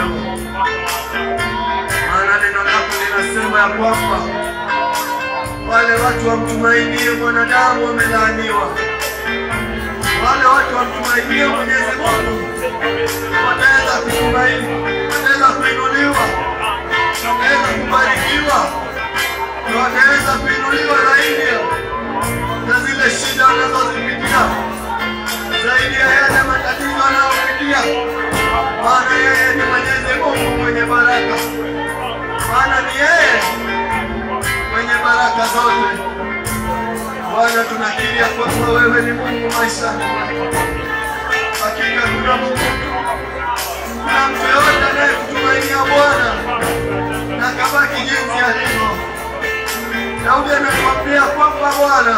leo, maana neno lako linasema ya kwamba wale watu wamtumainie mwanadamu wamelaaniwa, wale watu wamtumainie Mwenyezi Mungu wataweza kutumaini, wataweza kuinuliwa, wataweza kubarikiwa, na wataweza kuinuliwa zaidi na zile shida wanazozipitia, zaidi ya yale matatizo wanayopitia, maana yeye ni Mwenyezi Mungu mwenye baraka, maana ni yeye mwenye baraka zote. Bwana, tunakiri ya kwamba wewe ni Mungu maishani mwetu. Hakika kuna Mungu, kuna mtu yoyote anayekutumainia Bwana na kabaki jinsi alivyo. Daudi ametuambia kwamba Bwana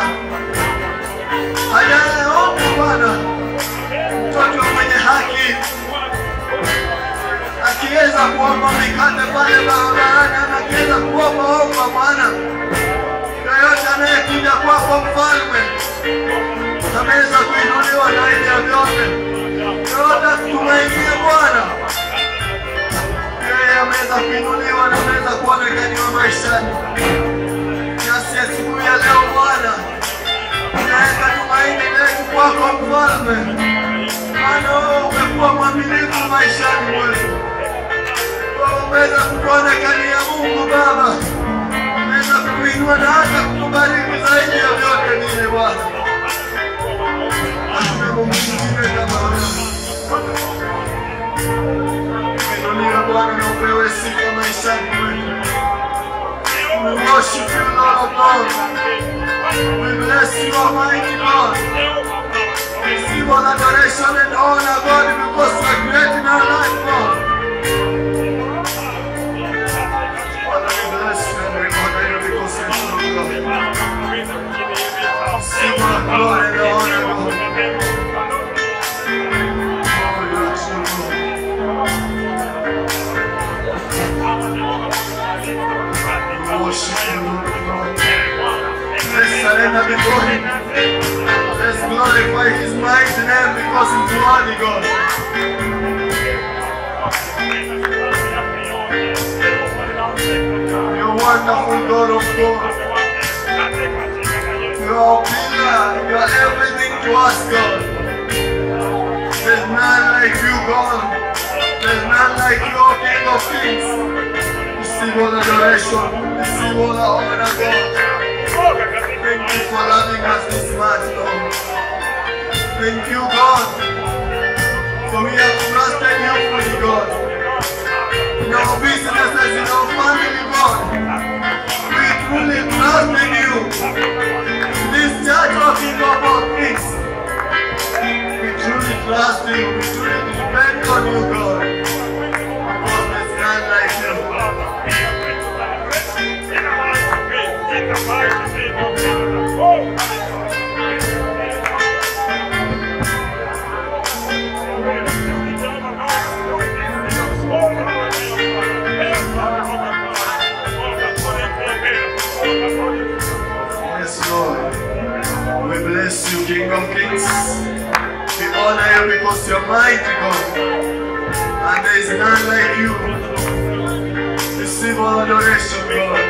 hajaomba Bwana mtoto mwenye haki akiweza kuomba mikate pale barabarani, ama akiweza kuomba omba Bwana, yoyote anayekuja kwako mfalme ameweza kuinuliwa zaidi ya vyote. Yoyote akutumainie Bwana, yeye ameweza kuinuliwa na ameweza kuonekaniwa maishani. Nasi asubuhi ya leo Bwana, tunaweka tumaini letu kwako mfalme, maana wewe umekuwa mwaminifu maishani mwetu. Wewe umeweza kutuonekania Mungu Baba, umeweza kutuinua na hata kutubariki zaidi ya vyote vile Bwana. Hakuna Mungu mwingine kama wewe. Inuliwe Bwana na upewe sifa maishani mwetu. We worship you, Lord of Lords. We bless you, Almighty God. Receive all adoration and honor, God, because you are great in our life, God. Father, we bless you and we honor you because you are true, God. Receive all glory and honor, God. Oh, you are true, God. We worship you, Lord of Lords. Let's surrender before Him. Let's glorify His mighty name because He's worthy, God. You're wonderful, God of God. You are a pillar. You are everything to us, God. There's none like you, God. There's none like you, O King of Kings. Receive all adoration. Receive all the honor, God. Thank you for loving us this much, Lord. Thank you, God. For we have trusted you fully, God. In our businesses, in our family, God. We truly trust in you. In this church of King of all kings. We truly trust you. We truly depend on you, God. Because there's none like you. Yes, Lord. We bless you, King of Kings. We honor you because you're mighty, God. And there is none like you. Receive all adoration, God.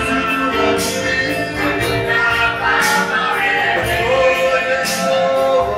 Oh,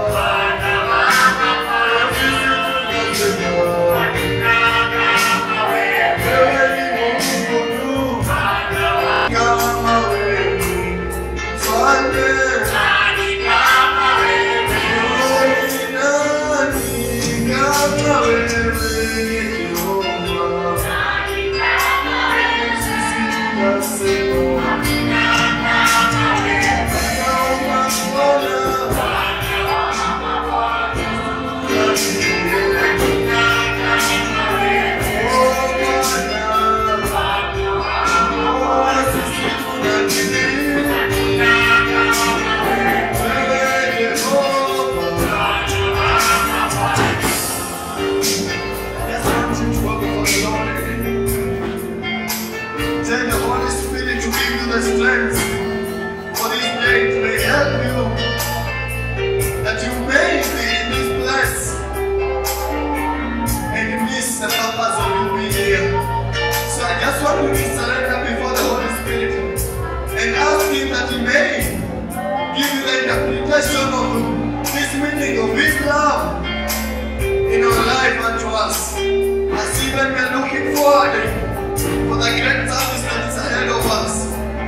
asking that He may give you the interpretation of this meaning of His love in our life and to us. As even we're looking forward for the great service that is ahead of us.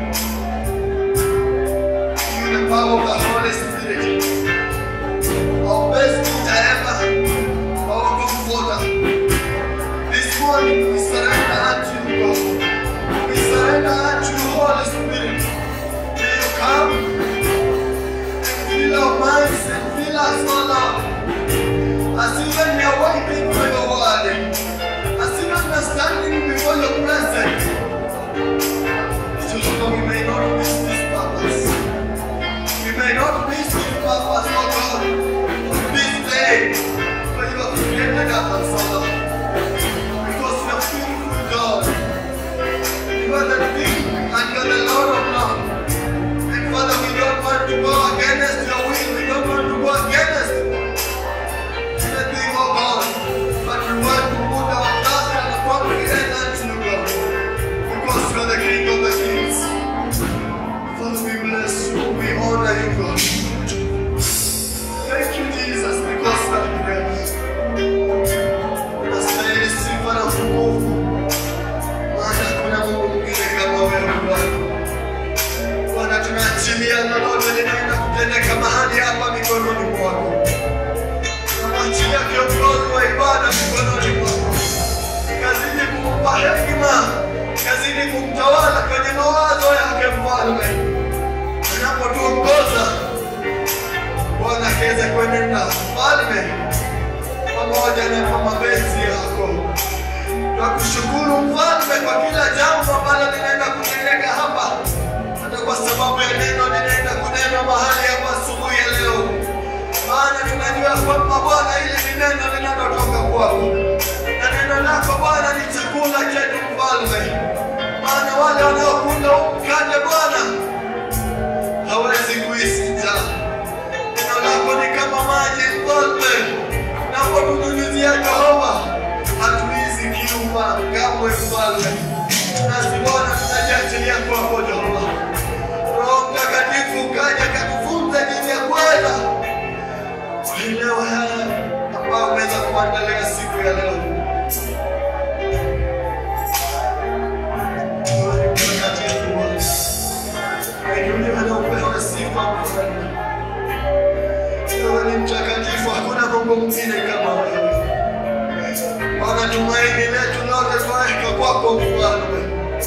Through the power of the Holy Spirit. Our best teacher ever, our comforter. This morning we surrender unto you, God. We surrender unto you, Holy Spirit. May you come and fill our minds and fill us, O Lord. As even we are waiting for your word, as even we are standing before your presence, so Lord, we may not miss this purpose. We may not miss this purpose, oh God, this day, for you have created us, oh Lord. Because you are beautiful, God. You are the King and you are the Lord of love. And Father, we don't want to go against your will. We don't want to go against anything, oh God. But we want to put our trust and confidence unto you, God. Because you are the King of the kings. Father, we bless you. We honor you, God. Thank you, Jesus, because you are great. Unastahili sifa na utukufu. Maana hakuna Mungu mwingine kama wewe, Bwana. Bwana, tunaachilia lolote linaenda kutendeka mahali hapa mikononi mwako. Tunamwachilia kiongozi wa ibada mikononi mwako. Kazidi kumpa hekima, kazidi kumtawala kwenye mawazo yake, Mfalme. Anapotuongoza Bwana, kaweze kuenenda Mfalme pamoja na kwa mapenzi yako. Twakushukuru Mfalme kwa kila jambo ambalo linaenda kutendeka hapa, hata kwa sababu ya neno linaenda kunena mahali hapa asubuhi ya leo, maana tunajua kwamba Bwana, hili ni neno linalotoka kwako, na neno lako Bwana ni chakula chetu Mfalme, maana wale wanaokula huu mkate Bwana hawezi kuishi njaa. Neno lako ni kama maji Mfalme, napotunyunyizia Jehova, hatuizi kiu kamwe Mfalme. Nasi Bwana tunajiachilia kwako Jehova. Roho Mtakatifu kaja katufunze jinsi ya kwenda kuelewa haya ambayo umeweza kuandalia siku ya leo. Roho Mtakatifu Bwana, Inuliwe na upewe sifa Mfalme. Wewe ni mtakatifu, hakuna Mungu mwingine kama wewe. Bwana, tumaini letu lote twaweka kwako Mfalme.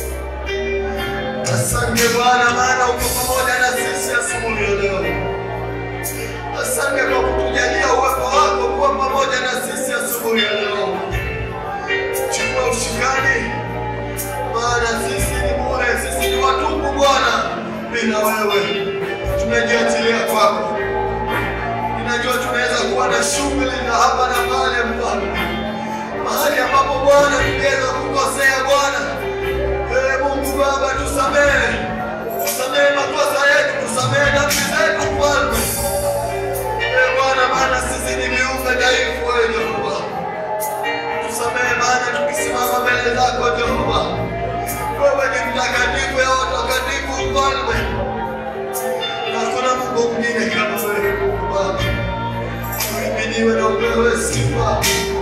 Asante Bwana, maana uko pamoja na sisi asubuhi ya leo. Asante kwa kutujalia uwepo wako kuwa pamoja na sisi asubuhi ya leo. Chukua ushikani, maana sisi ni bure, sisi ni watupu Bwana, bila wewe tumejiachilia kwako. Ninajua tunaweza kuwa na shughuli za hapa na pale, Mfalme, mahali ambapo Bwana tungeweza kukosea Bwana. Ee Mungu Baba, tusamehe, tusamehe makosa yetu, tusamehe dhambi zetu, Mfalme. Ee Bwana, maana sisi ni viumbe dhaifu, wewe Jehova. Tusamehe maana tukisimama mbele zako Jehova, wewe ni mtakatifu ya watakatifu, Mfalme. Hakuna Mungu mwingine kama wewe, Mungu Baba. Uhimidiwe na upewe sifa,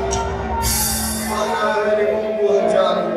maana wewe ni Mungu wa ajabu.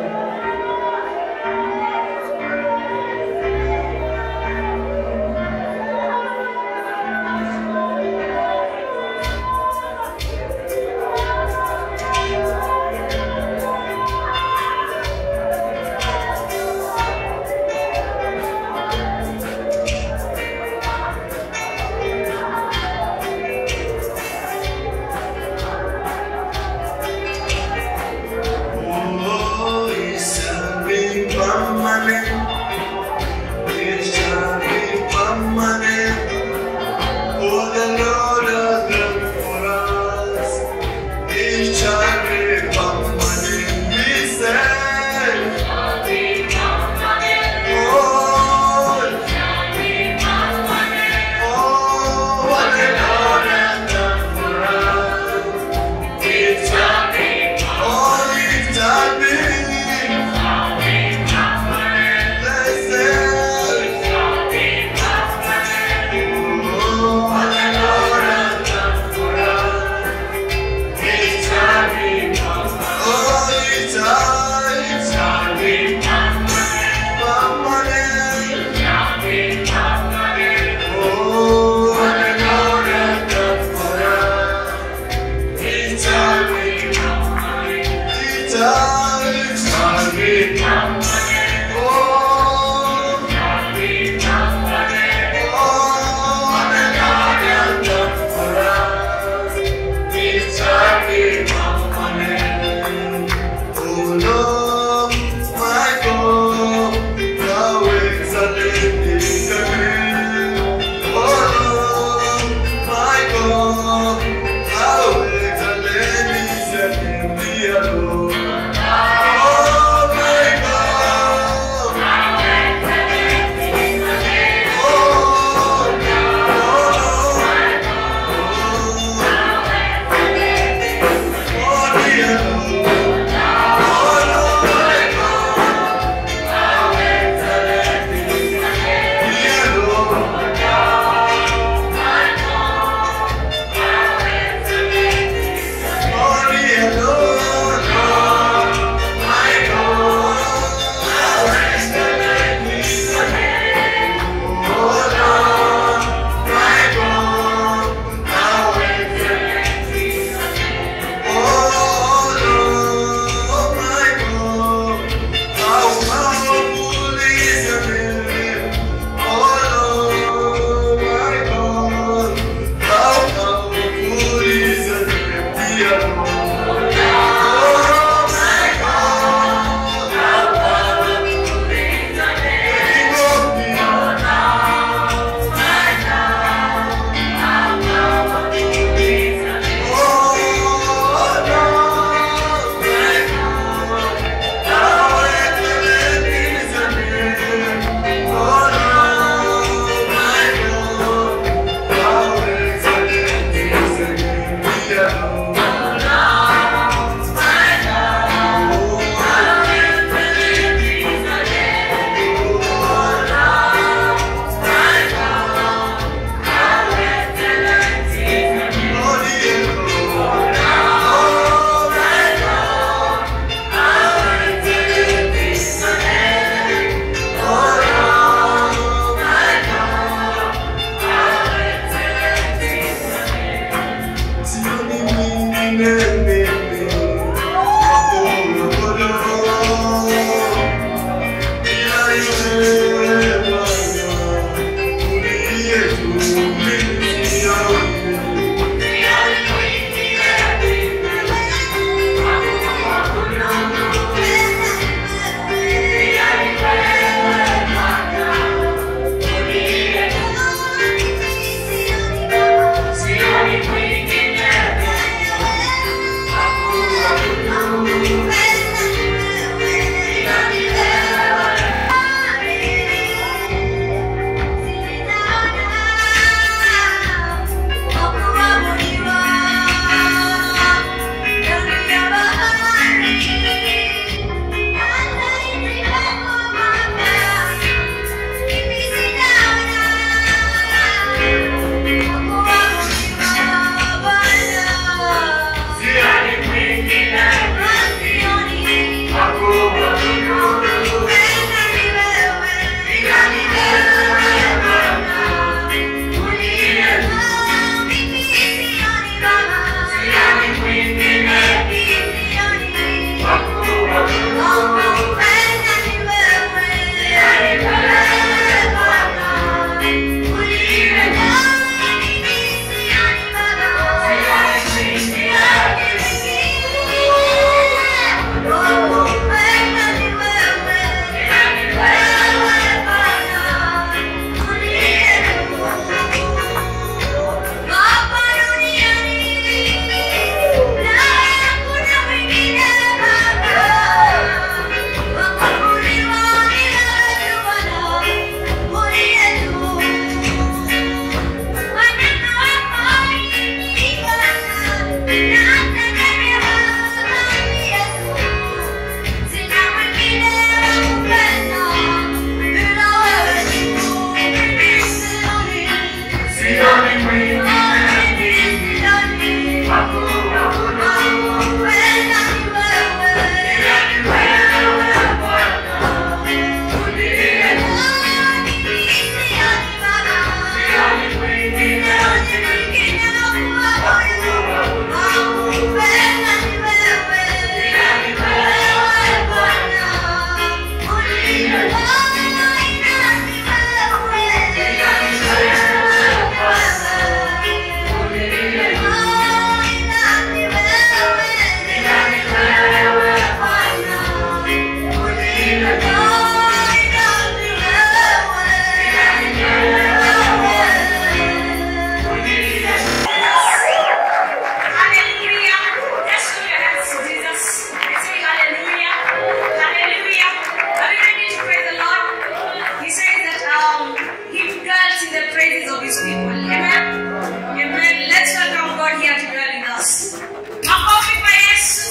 His people. Amen. Amen. Let's welcome God here to dwell in us. Makofi kwa Yesu.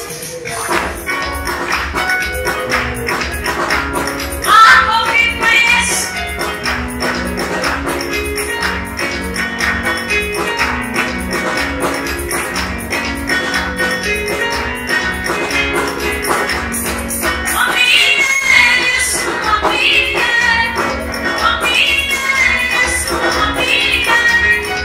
Makofi kwa Yesu. Amina Yesu, amina. Amina Yesu, amina.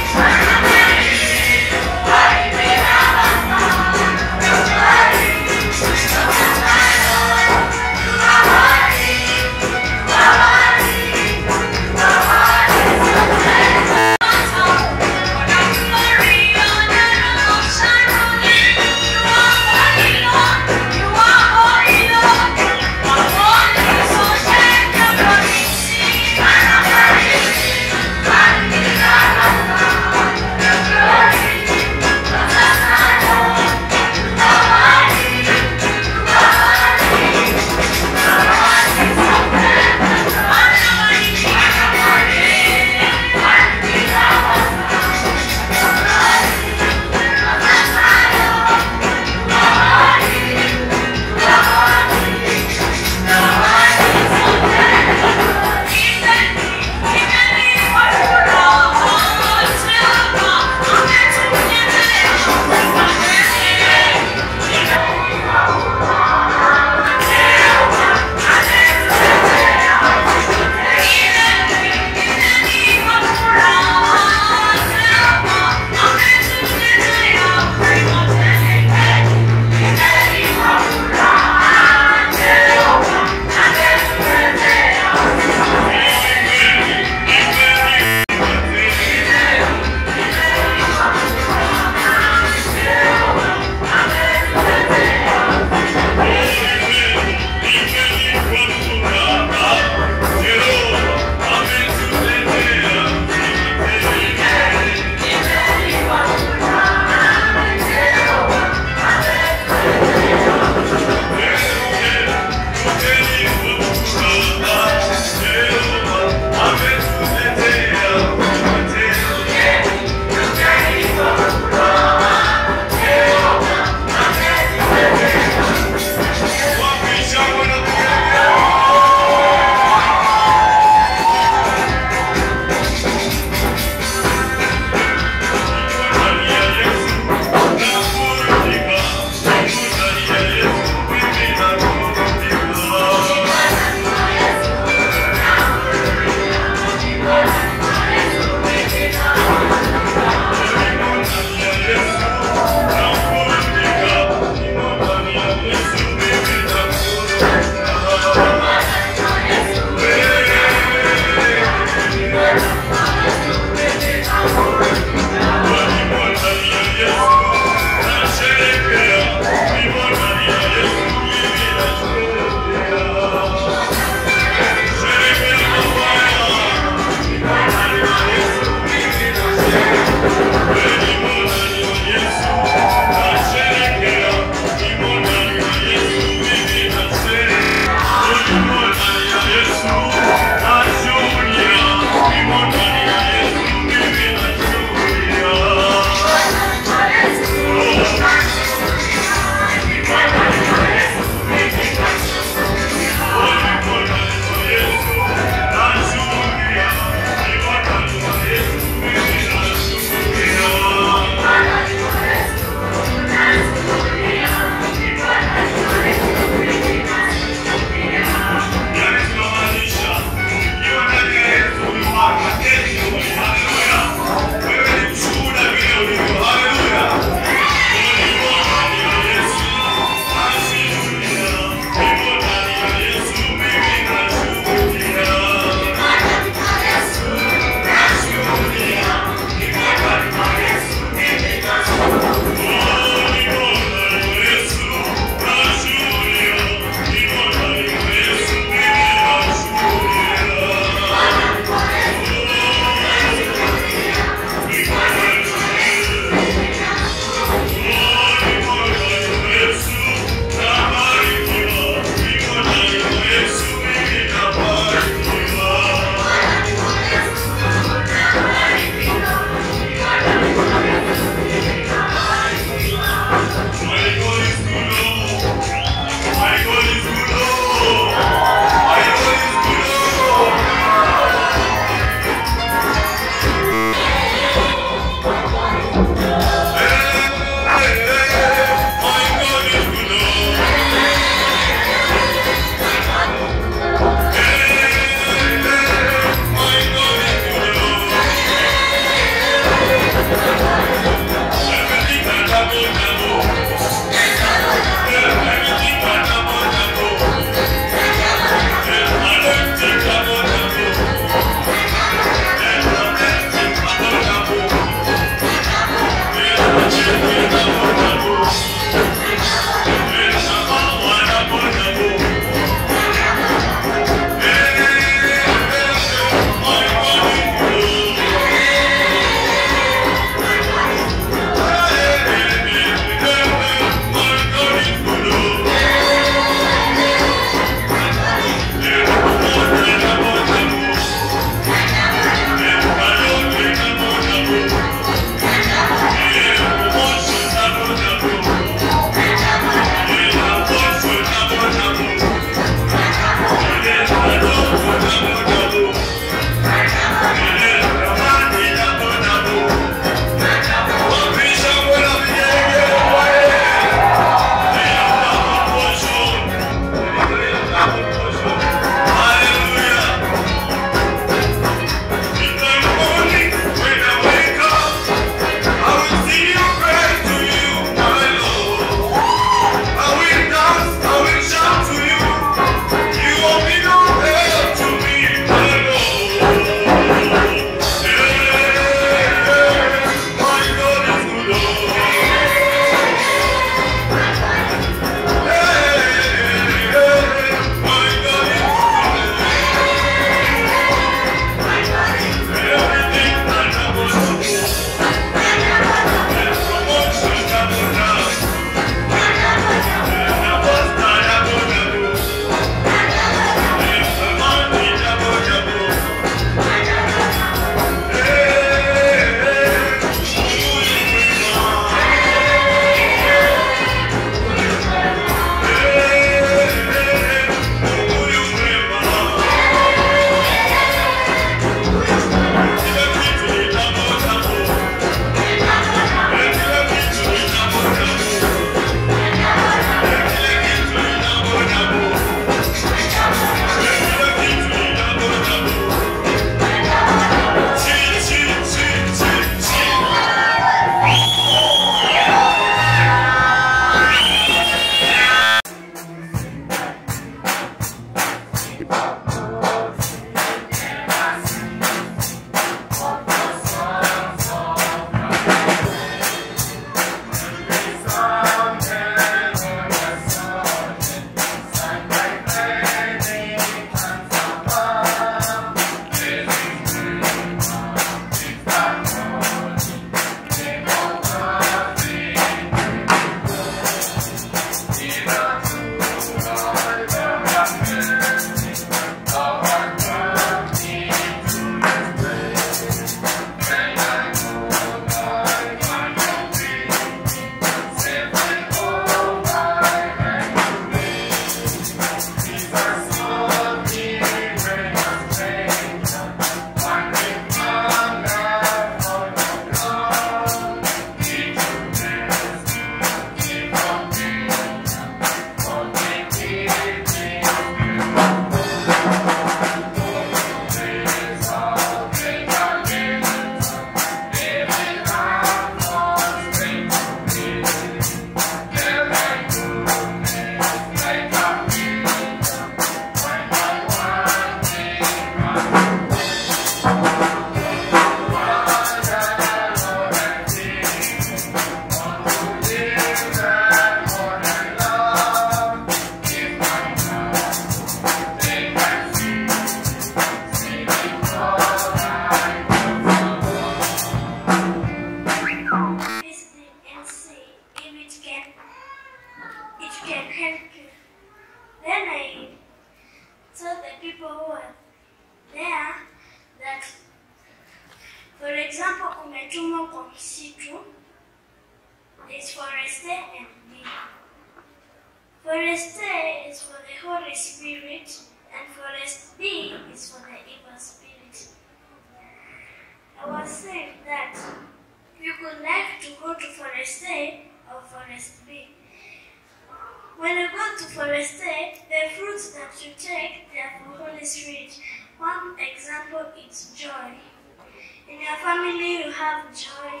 see if it can it can help you. Then I told the people who were there that for example umetumwa kwa msitu is forest A and B. Forest A is for the Holy Spirit and forest B is for the evil spirit. I was saying that you could like to go to forest A or forest B. When you go to forest A, the fruits that you take they are for Holy Spirit. One example is joy. In your family you have joy,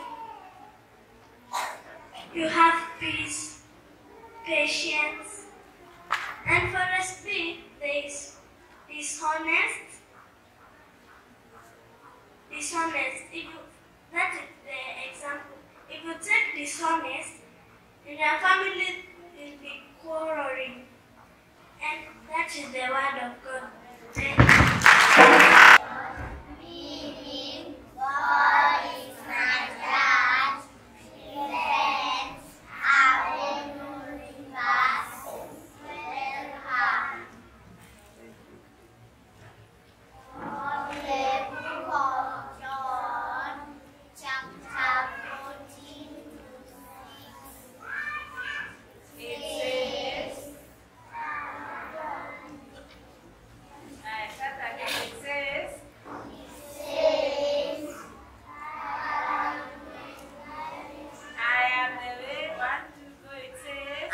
you have peace, patience, and forest B there is dishonest, dishonest. If you, that is the example. If you take dishonest, in your family will be quarreling. And that is the word of God. Thank you. I start again. It says, I am the way. One, two, go. It says,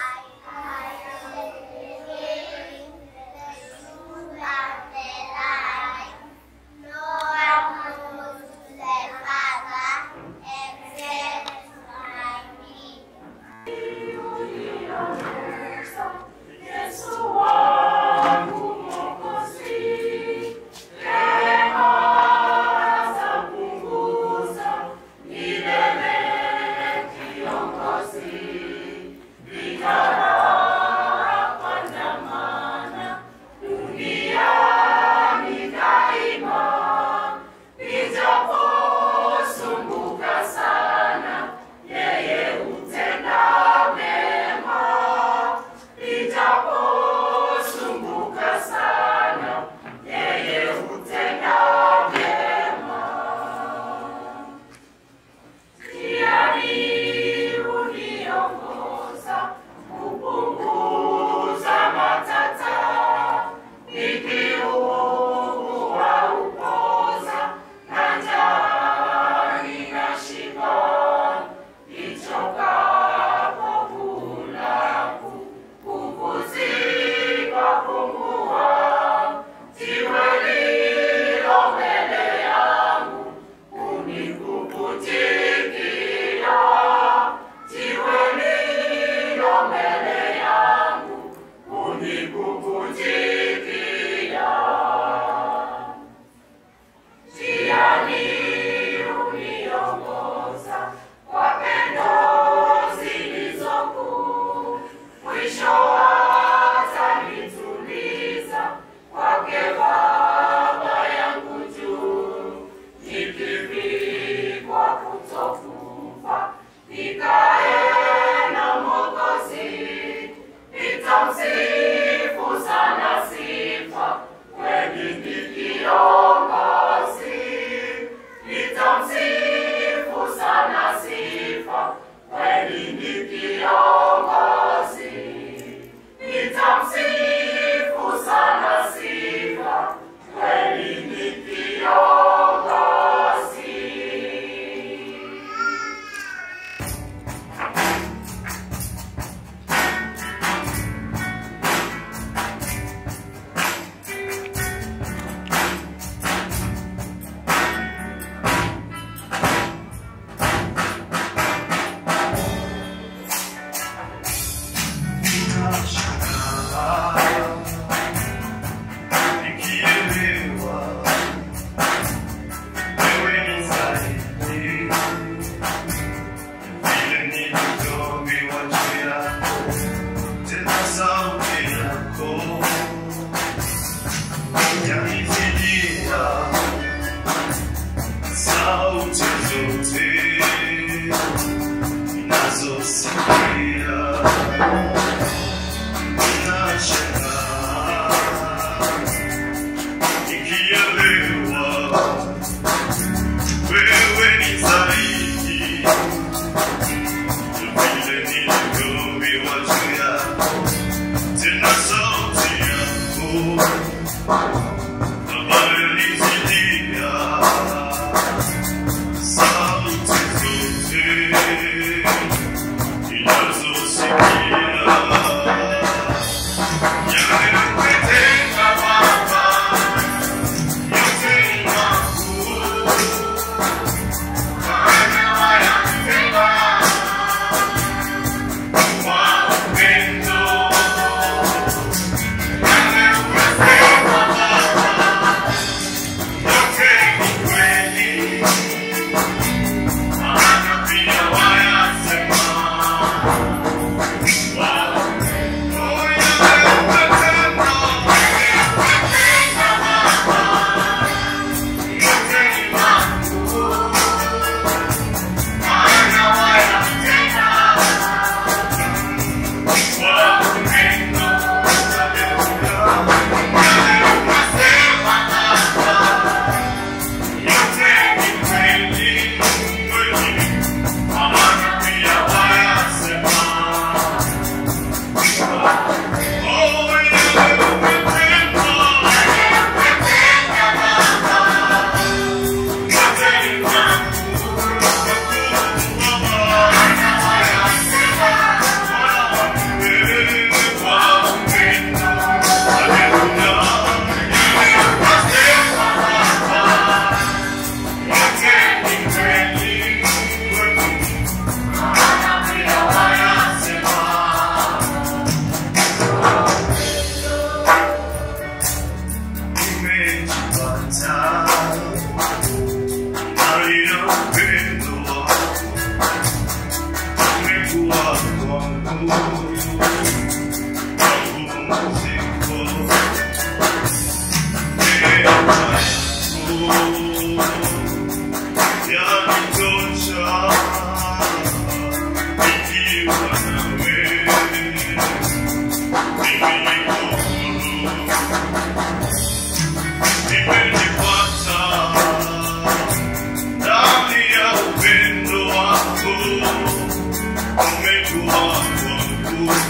Umekuwa wangu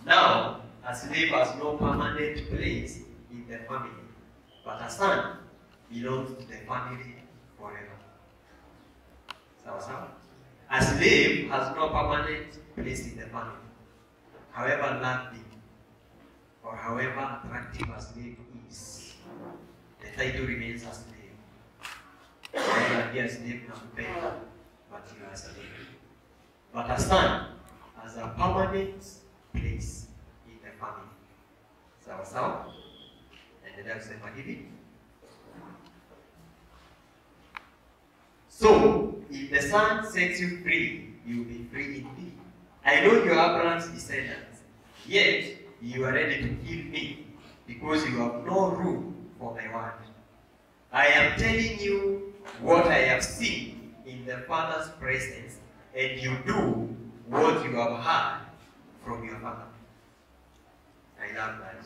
Now, a slave has no permanent place in the family, but a son belongs to the family forever. Sawa sawa? A slave has no permanent place in the family, however lovely or however attractive a slave is. The title remains a slave. Whether be a slave nampenda, but you are a slave. But a son has a permanent place in the family. Sawa sawa? Endelea kusema hivi. So, if the Son sets you free, you will be free indeed. I know you are Abraham's descendants, yet you are ready to kill me because you have no room for my word. I am telling you what I have seen in the Father's presence, and you do what you have heard from your Father. I love that.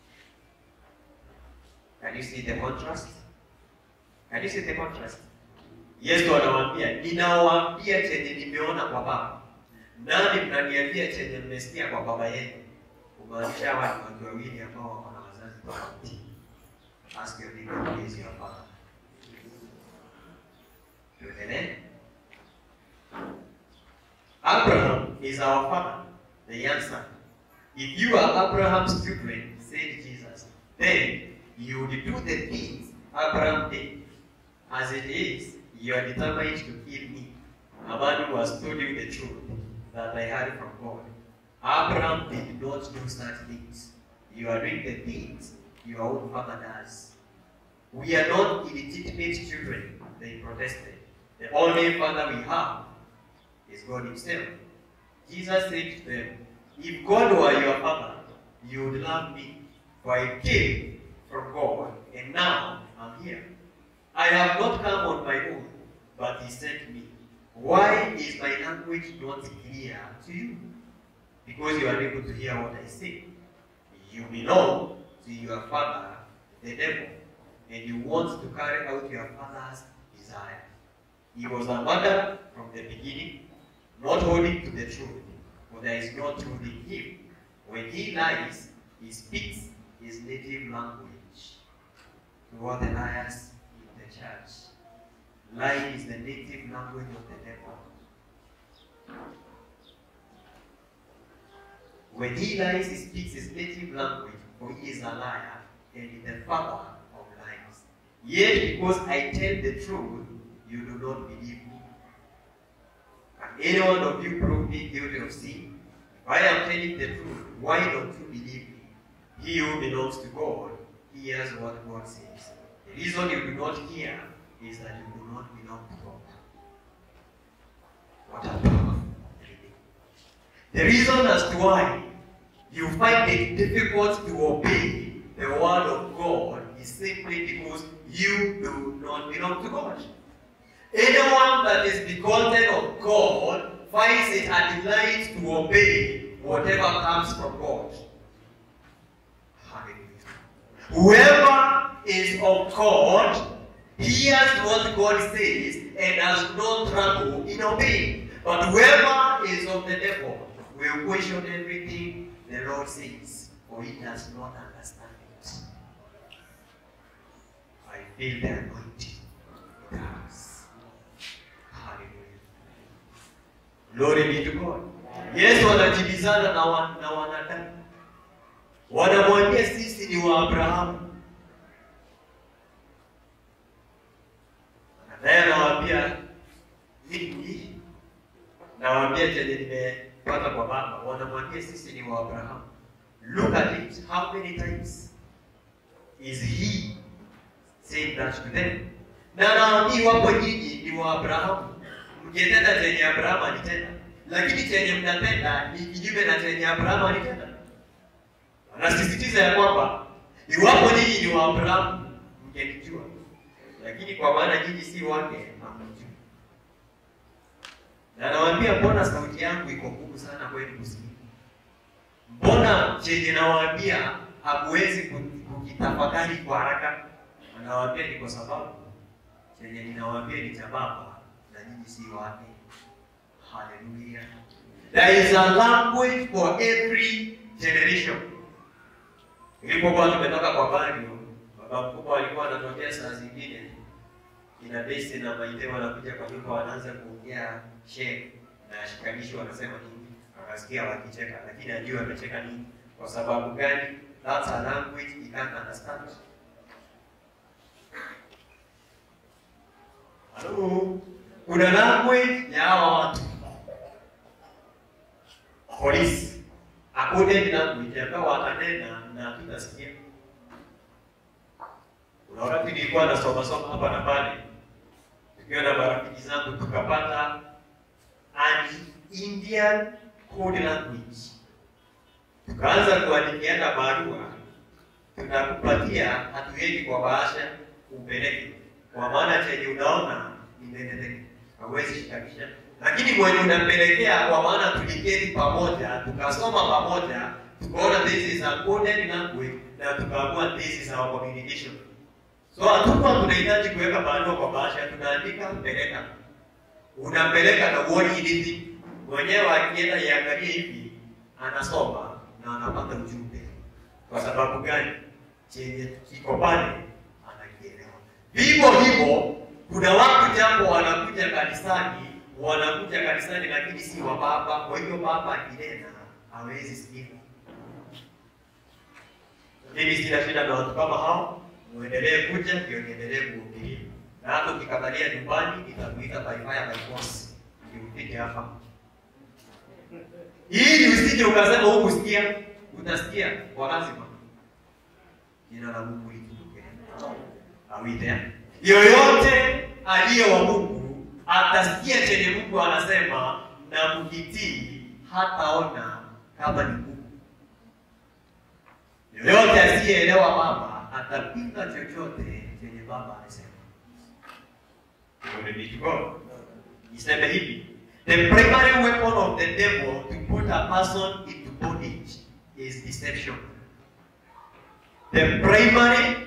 Can you see the contrast? Can you see the contrast? Yesu anawaambia, ninawaambia chenye nimeona kwa Baba, nani mnaniambia chenye mmesikia kwa baba yenu? Kumaanisha hawa ni watu wawili ambao wako na wazazi tofauti. Ask your neighbor, who is your father? Tuendelee. Abraham is our father, the young son. If you are Abraham's children, said Jesus, then you would do the things Abraham did. As it is, you are determined to kill me, a man who has told you the truth that I heard from God. Abraham did not do such things. You are doing the things your own father does. We are not illegitimate children, they protested. The only father we have is God Himself. Jesus said to them, If God were your father, you would love me, for I came from God, and now I'm here. I have not come on my own, but He sent me. Why is my language not clear to you? Because you are able to hear what I say. You belong to your father, the devil, and you want to carry out your father's desire. He was a murderer from the beginning, not holding to the truth, for there is no truth in him. When he lies, he speaks his native language. To all the liars in the church, lying is the native language of the devil. When he lies, he speaks his native language, for he is a liar and the father of lies. Yet, because I tell the truth, you do not believe me. Can any one of you prove me guilty of sin? If I am telling the truth, why don't you believe me? He who belongs to God hears what God says. The reason you do not hear is that you do not belong to God. What a powerful reading. The reason as to why you find it difficult to obey the word of God is simply because you do not belong to God. Anyone that is begotten of God finds it a delight to obey whatever comes from God. Hallelujah. Whoever is of God hears what God says and has no trouble in obeying. But whoever is of the devil will question everything the Lord says, for he does not understand it. I feel the anointing. in the house. Hallelujah. Glory be to God. Yesu anajibizana na, wa, na wanadamu, wanamwambia sisi ni wa Abrahamu, naye anawaambia mimi nawaambia chenye nimepata kwa baba. Wanamwambia sisi ni wa Abrahamu. Look at it, how many times is he saying that to them? Na naambii wapo nyinyi ni wa Abrahamu, mkitenda chenye Abrahamu alitenda, lakini chenye mnatenda ni kinyume na chenye Abrahamu alitenda. Anasisitiza ya kwamba iwapo nyinyi ni wa Abrahamu, mngenijua, lakini kwa maana nyinyi si wake, hamjui. Na nawaambia, mbona sauti yangu iko ngumu sana kwenu kusikia? Mbona chenye nawaambia hamuwezi ku- kukitafakari kwa haraka? Anawaambia ni kwa sababu chenye ninawaambia ni cha Baba na nyinyi si wake. Hallelujah. There is a language for every generation. Ilipokuwa tumetoka kwa Bario, baba mkubwa alikuwa anatokea saa zingine ina besi na maite wanakuja kwa nyumba wanaanza kuongea shehe na shikanishi wanasema nini, akasikia wakicheka, lakini ajua amecheka nini, kwa sababu gani? That's a language he can't understand. Halo, kuna language ya hawa watu polisi according language ambayo wakanena na tutasikia. Kuna wakati nilikuwa nasoma soma hapa na pale, tukiwa na marafiki zangu tukapata an Indian code language, tukaanza kuandikiana barua, tunakupatia hatuendi kwa bahasha upeleke, kwa maana chenye unaona ni ndendeteke, hauwezi shikanisha lakini mwenye unampelekea kwa maana tuliketi pamoja tukasoma pamoja tukaona this is a coded language na tukaamua this is our communication so hatukuwa tunahitaji kuweka barua kwa bahasha tunaandika peleka unampeleka na uoni anything mwenyewe akienda iangalie hivi anasoma na anapata ujumbe kwa sababu gani chenye kiko pale anakielewa vivyo hivyo kuna watu jambo wanakuja kanisani wanakuja kanisani lakini si wa baba. Kwa hivyo baba akinena hawezi sikia. Mimi sina shida na watu kama hao, muendelee kuja ndio niendelee kuhubiria, na hata ukikatalia nyumbani nitakuita by fire by force ndio ufike hapa, ili usije ukasema huku sikia, utasikia kwa lazima. Jina la Mungu litukuzwe. Awite yoyote aliye wa Mungu atasikia chenye Mungu anasema na kukitii, hataona kama ni Mungu. Yoyote asiyeelewa baba atapinga chochote chenye baba anasema. Glory be to God. Niseme hivi, the primary weapon of the devil to put a person into bondage is deception. The primary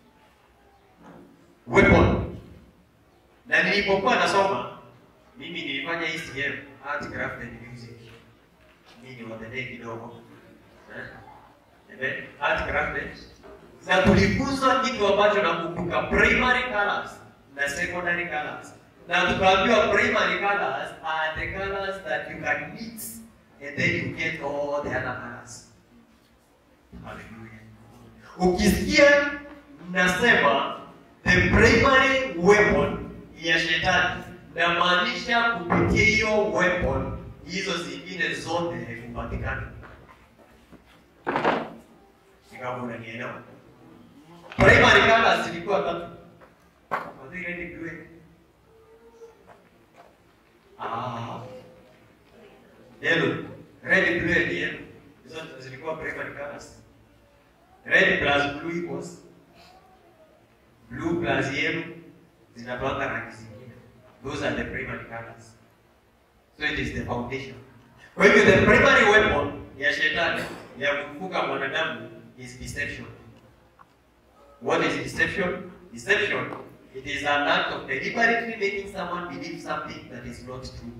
weapon na nilipokuwa nasoma mimi nilifanya ECM art craft and music mimi ni wadadei kidogo eh art craft na tulifunzwa kitu ambacho nakumbuka primary colors na secondary colors na tukaambiwa primary colors are the colors that you can mix and then you get all the other colors hallelujah ukisikia nasema the primary weapon ya shetani namaanisha kupitia hiyo weapon hizo zingine zote hupatikana kama unanielewa primary colors zilikuwa tatu Waziri red blue ah yellow red blue and yellow hizo zilikuwa primary colors red plus blue equals blue plus yellow zinatoanga rangi zingine. Those are the primary colors. So it is the foundation. Kwa hivyo the primary weapon ya shetani ya kumfuka mwanadamu is deception. What is deception? Deception, it is an act of deliberately making someone believe something that is not true.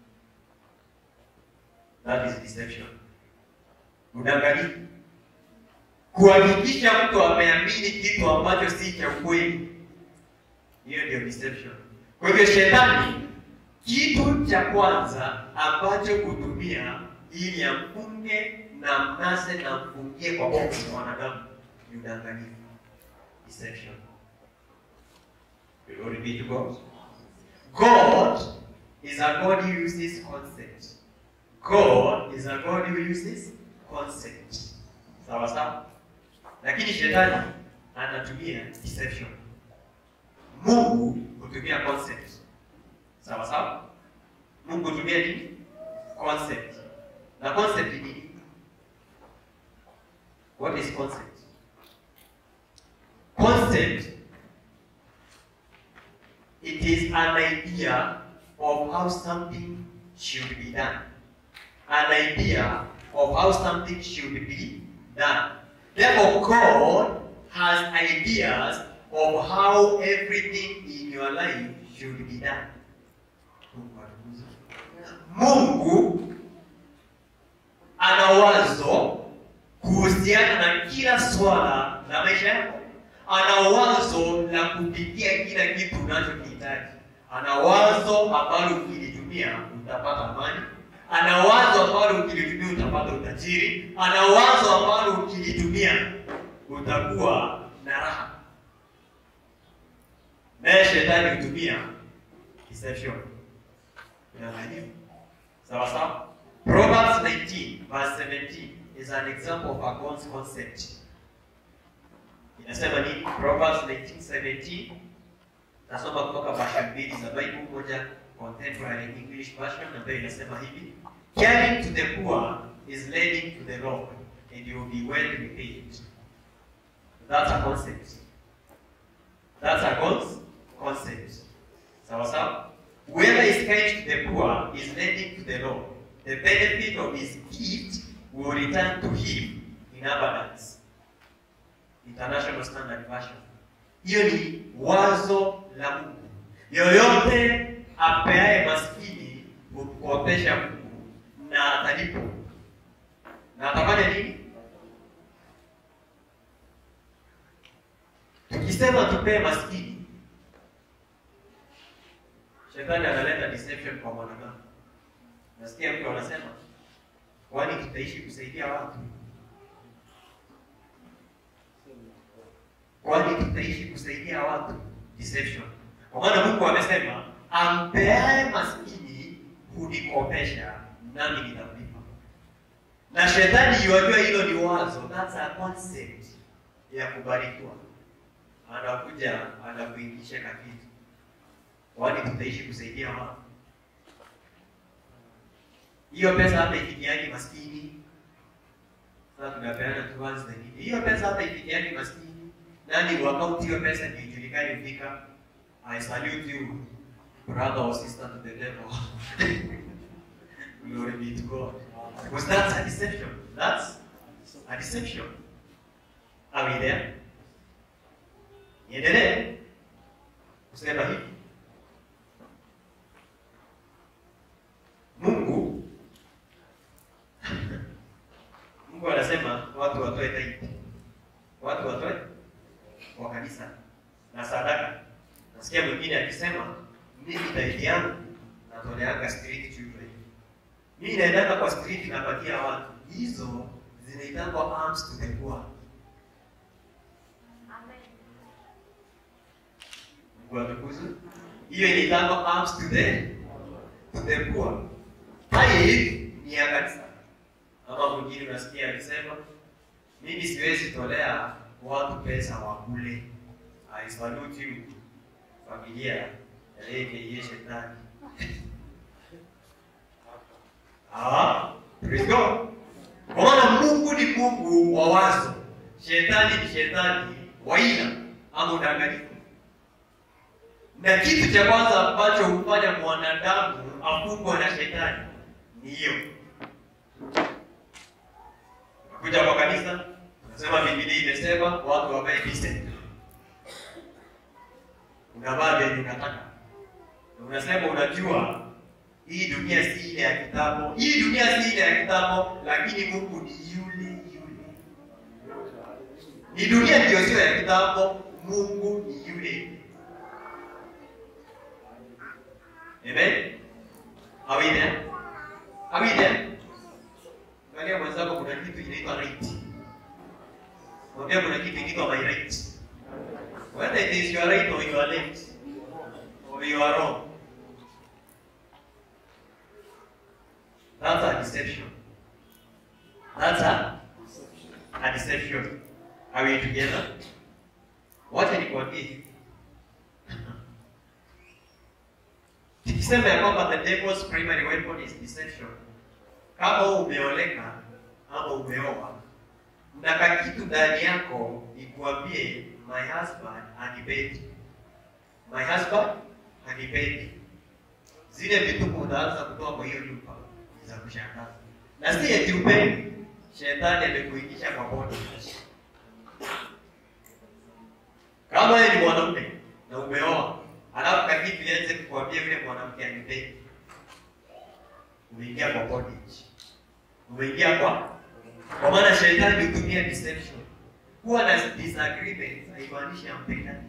That is deception. Udanganyifu. Kuhakikisha mtu ameamini kitu ambacho si cha ukweli. Hiyo ndio deception. Kwa hivyo shetani, kitu cha kwanza ambacho kutumia ili amfunge na mnase na mfungie kwa boksi mwanadamu ni udanganyifu, deception. Glory be to God. God is a God who uses concept. God is a God who uses concept. Sawa sawa, lakini shetani anatumia deception. Mungu hutumia concept. Sawa sawa? Mungu hutumia nini? Concept. Na concept ni nini? What is concept? Concept it is an idea of how something should be done. An idea of how something should be done. Therefore, God has ideas of how everything in your life should be done. Mungu ana wazo kuhusiana na kila swala la maisha yako. Ana wazo la kupitia kila kitu unachokihitaji. Ana wazo ambalo ukilitumia utapata amani. Ana wazo ambalo ukilitumia utapata utajiri. Ana wazo ambalo ukilitumia utakuwa na raha. Naye shetani hutumia deception. Udanganyifu. Sawa sawa? Proverbs 19 verse 17 is an example of a God's concept. Inasema nini? Proverbs 19:17 nasoma kutoka version mbili za Bible, moja contemporary English version ambayo inasema hivi, caring to the poor is leading to the Lord and you will be well repaid. That's a concept. That's a God's concept. Sawa sawa? Whoever is kind to the poor is lending to the Lord. The benefit of his gift will return to him in abundance. International Standard Version. Hiyo ni wazo la Mungu. Yoyote apeaye maskini hukopesha Mungu na atalipo. Na atafanya nini? Tukisema tupee maskini, shetani analeta deception kwa mwanadamu. Nasikia mtu anasema, kwani tutaishi kusaidia watu? Kwani tutaishi kusaidia watu? Deception. Kwa maana Mungu amesema, ampeaye maskini hunikopesha, nami nitamlipa. Na shetani yuajua hilo ni wazo, that's a concept ya kubarikiwa. Anakuja anakuingisha kakitu, kwani tutaishi kusaidia watu? hiyo pesa hata ifikiani maskini. Sasa tunapeana tu once the need. Hiyo pesa hata ifikiani maskini. Nani wa account hiyo pesa ndio ijulikane fika. I salute you brother or sister to the devil. Glory be to God. Because that's a deception. That's a deception. Are we there? Niendelee kusema hivi. Mungu Mungu anasema watu watoe tithe. Watu watoe kwa kanisa na sadaka. Nasikia mwingine akisema mimi tithe yangu natoleanga street children. Mimi naendanga kwa street napatia watu. Hizo zinaitangwa alms to the poor. Mungu atukuzwe. Hiyo inaitangwa alms to the to the poor. Tithe ni ya kanisa. Ama mwingine unasikia akisema mimi siwezi tolea watu pesa wakule. I salute you familia ya AKA shetani. Ah, praise God. Kwa maana Mungu ni Mungu wa wazo, shetani ni shetani wa ila ama udanganyifu. Na kitu cha kwanza ambacho hufanya mwanadamu afungwa na shetani ni hiyo kuja kwa kanisa unasema Biblia imesema watu wavae decent. Unavaa vyenye unataka. Na unasema unajua hii dunia si ile ya kitambo. Hii dunia si ile ya kitambo, lakini Mungu ni yule yule. Ni dunia ndio sio ya kitambo, Mungu ni yule. Amen. Are we there? Are we there? Angalia mwenzako, kuna kitu inaitwa right. Mwambia kuna kitu inaitwa my right. Whether it is your right or your left or you are wrong. That's a deception. That's a, a deception. Are we together? Wacha nikwambie hivi. Tukisema ya kwamba the devil's primary weapon is deception. Kama umeoleka ama umeoa, mnaka kitu ndani yako ikuambie my husband hanipendi, my husband hanipendi. Zile vituko unaanza kutoa kwa hiyo nyumba ni za kushangaza, na si eti upendi, shetani amekuingisha kwa bodi. Kama wewe ni mwanaume na umeoa, alafu kakitu ianze kukuambia yule mwanamke hanipendi, umeingia kwa bondage umeingia kwa Kwa maana shetani hutumia deception. Kuwa na disagreement haimaanishi ampendani.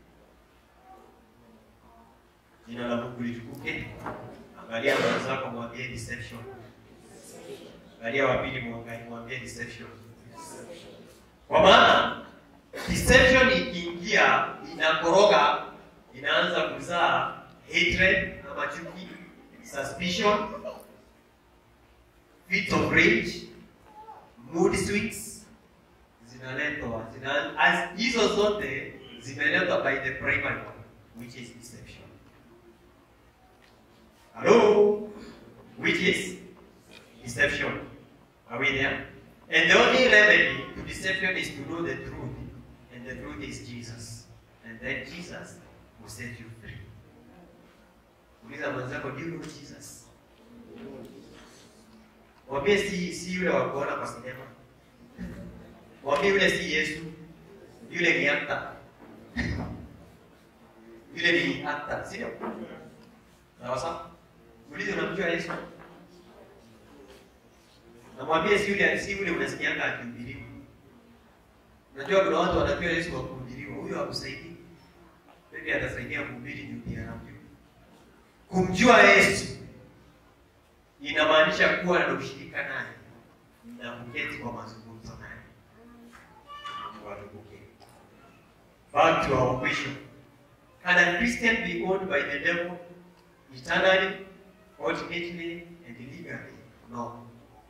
Jina la Mungu litukuke. Angalia mwenzako, mwambie deception. Angalia wa pili, mwangalie, mwambie deception. Kwa maana deception ikiingia, inakoroga, inaanza kuzaa hatred ama chuki, suspicion, fits of rage, mood swings zinaletwa zina, as hizo zote zimeletwa by the primary one which is deception. Hello? Which is deception. Are we there? And the only remedy to deception is to know the truth. And the truth is Jesus. And then Jesus will set you free. Uliza mwenzako, do you know Jesus? Mwambie si, si yule wa kuona kwa sinema. Mwambie yule si Yesu. Yule ni actor. Yule ni actor, sio? Sawa sawa? Muulize unamjua Yesu? Namwambie si yule si yule unasikianga akihubiriwa. Unajua kuna watu wanajua Yesu wa kuhubiriwa. Huyo hakusaidii. Maybe atasaidia kuhubiri juu pia anamjua. Kumjua Yesu inamaanisha kuwa na ushirika naye na kuketi kwa mazungumzo naye. Mungu atukuke. Back to our question. Can a Christian be owned by the devil eternally, ultimately, and legally? No.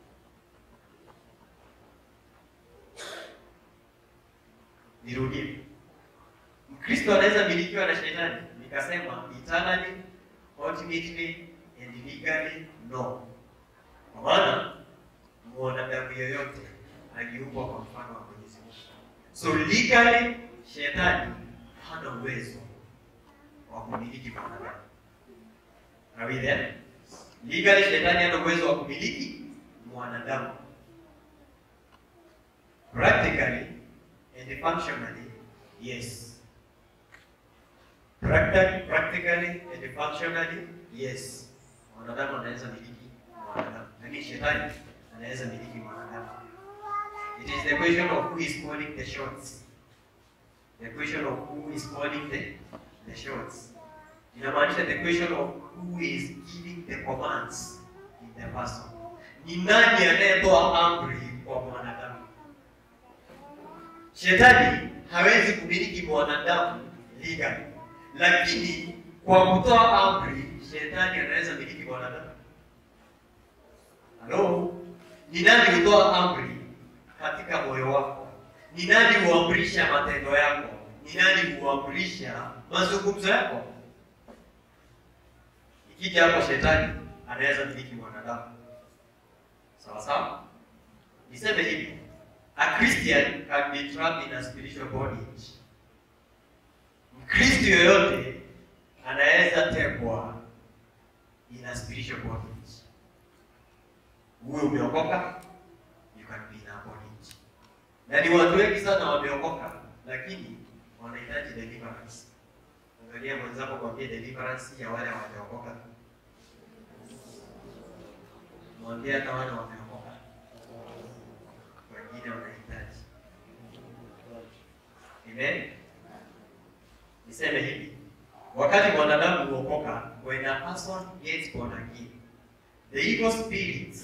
Nirudie. Mkristo anaweza milikiwa na shetani? Nikasema eternally, ultimately, and legally no. Kwa maana mwanadamu yoyote aliumbwa kwa mfano wa Mwenyezi Mungu. So legally shetani hana uwezo wa kumiliki mwanadamu. Are we there? Legally shetani hana uwezo wa kumiliki mwanadamu. Practically and functionally, yes. Practically, practically and functionally, yes. Mwanadamu anaweza miliki mwanadamu, lakini shetani anaweza miliki mwanadamu. It is the question of who is calling the shots. The question of who is calling the, the shots. Inamaanisha the question of who is giving the commands in the person. Ni nani anayetoa amri kwa mwanadamu? Shetani hawezi kumiliki mwanadamu legally, lakini kwa kutoa amri shetani anaweza miliki mwanadamu. Halo, ni nani hutoa amri katika moyo wako? Ni nani huamrisha matendo yako? Ni nani huamrisha mazungumzo yako? Ikija hapo, shetani anaweza miliki mwanadamu. Sawa sawa, niseme hivi, a Christian can be trapped in a spiritual bondage. Mkristo yoyote anaweza tekwa in a spiritual bondage. Uwe umeokoka, you can be in a bondage. Na ni watu wengi sana wameokoka, lakini wanahitaji deliverance. Angalia mwenzako, kwambie deliverance ya wale hawajaokoka. Mwambie hata wale wameokoka, wengine wanahitaji. Amen. Niseme hivi, wakati mwanadamu huokoka, when a person gets born again, the evil spirits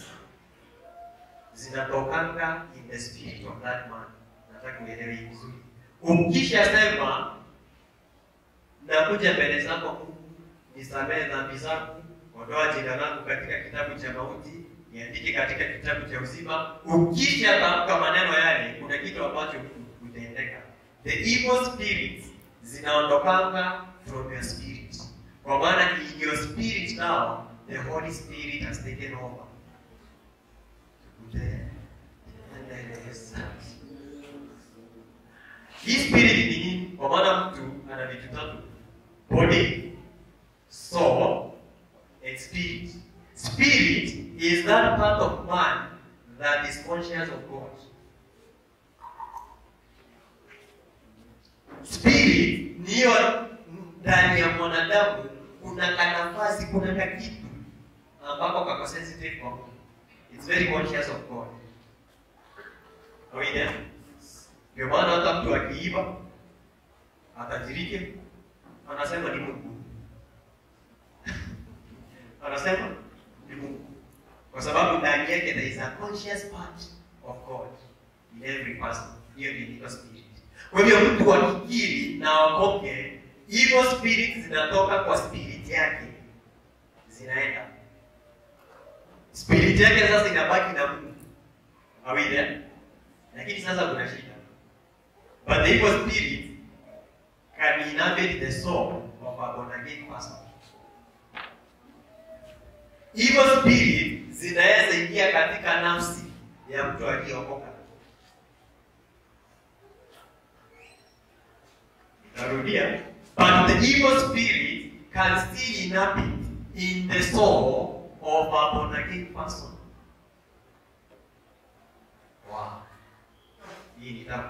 zinatokanga in the spirit of that man. Nataka uelewe hii vizuri. Ukisha sema nakuja mbele zako Mungu, nisamehe dhambi zangu, ondoa jina langu katika kitabu cha mauti, niandike katika kitabu cha uzima. Ukisha tamka maneno yale, kuna kitu ambacho kutaendeka. The evil spirits zinaondokanga from your spirit, kwa maana in your spirit now the Holy Spirit has taken over. Hii spirit ni nini? Kwa maana mtu ana vitu tatu: body, soul and spirit. Spirit is that part of man that is conscious of God. Spirit ni hiyo ndani ya mwanadamu, kuna kanafasi, kuna kakitu ambako kako sensitive kwa Mungu. It's very conscious of God. Kawaida. Ndio maana hata mtu akiiba atajirike, anasema ni Mungu, anasema ni Mungu, kwa sababu ndani yake there is a conscious part of God in every person. Hiyo ndio inaitwa spirit. Kwa hivyo mtu akikiri na aokoke, evil spirit zinatoka kwa spirit yake, zinaenda spirit yake sasa inabaki na Mungu. Are we there? Lakini sasa kuna shida. But the evil spirit can inhabit the soul of a born again person. Evil spirit zinaweza ingia katika nafsi ya mtu aliyeokoka. Narudia. But the evil spirit can still inhabit in the soul of a born again person. Wow. Hii ni tamu.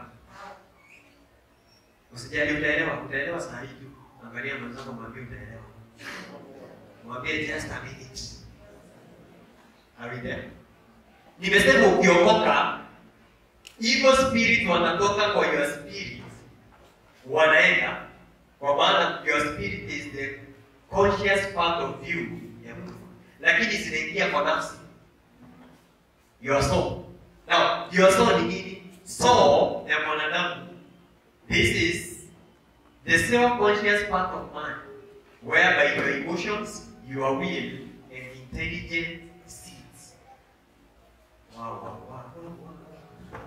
Usijali utaelewa, utaelewa saa hii tu. Angalia mwenzako mwambie utaelewa. Mwambie just a minute. Are we there? Nimesema ukiokoka, evil spirit wanatoka kwa your spirit. Wanaenda. Kwa maana your spirit is the conscious part of you ya Mungu. Lakini zinaingia kwa nafsi. Your soul. Now, your soul ni nini? Soul ya mwanadamu. This is the self-conscious part of man, whereby your emotions, your will, and intelligence sits. Wow, wow, wow, wow, wow.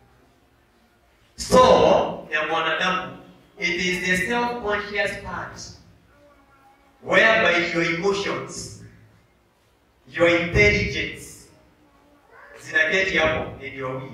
Soul ya mwanadamu, it is the self-conscious part, whereby your emotions, your intelligence, zinaketi hapo and your will.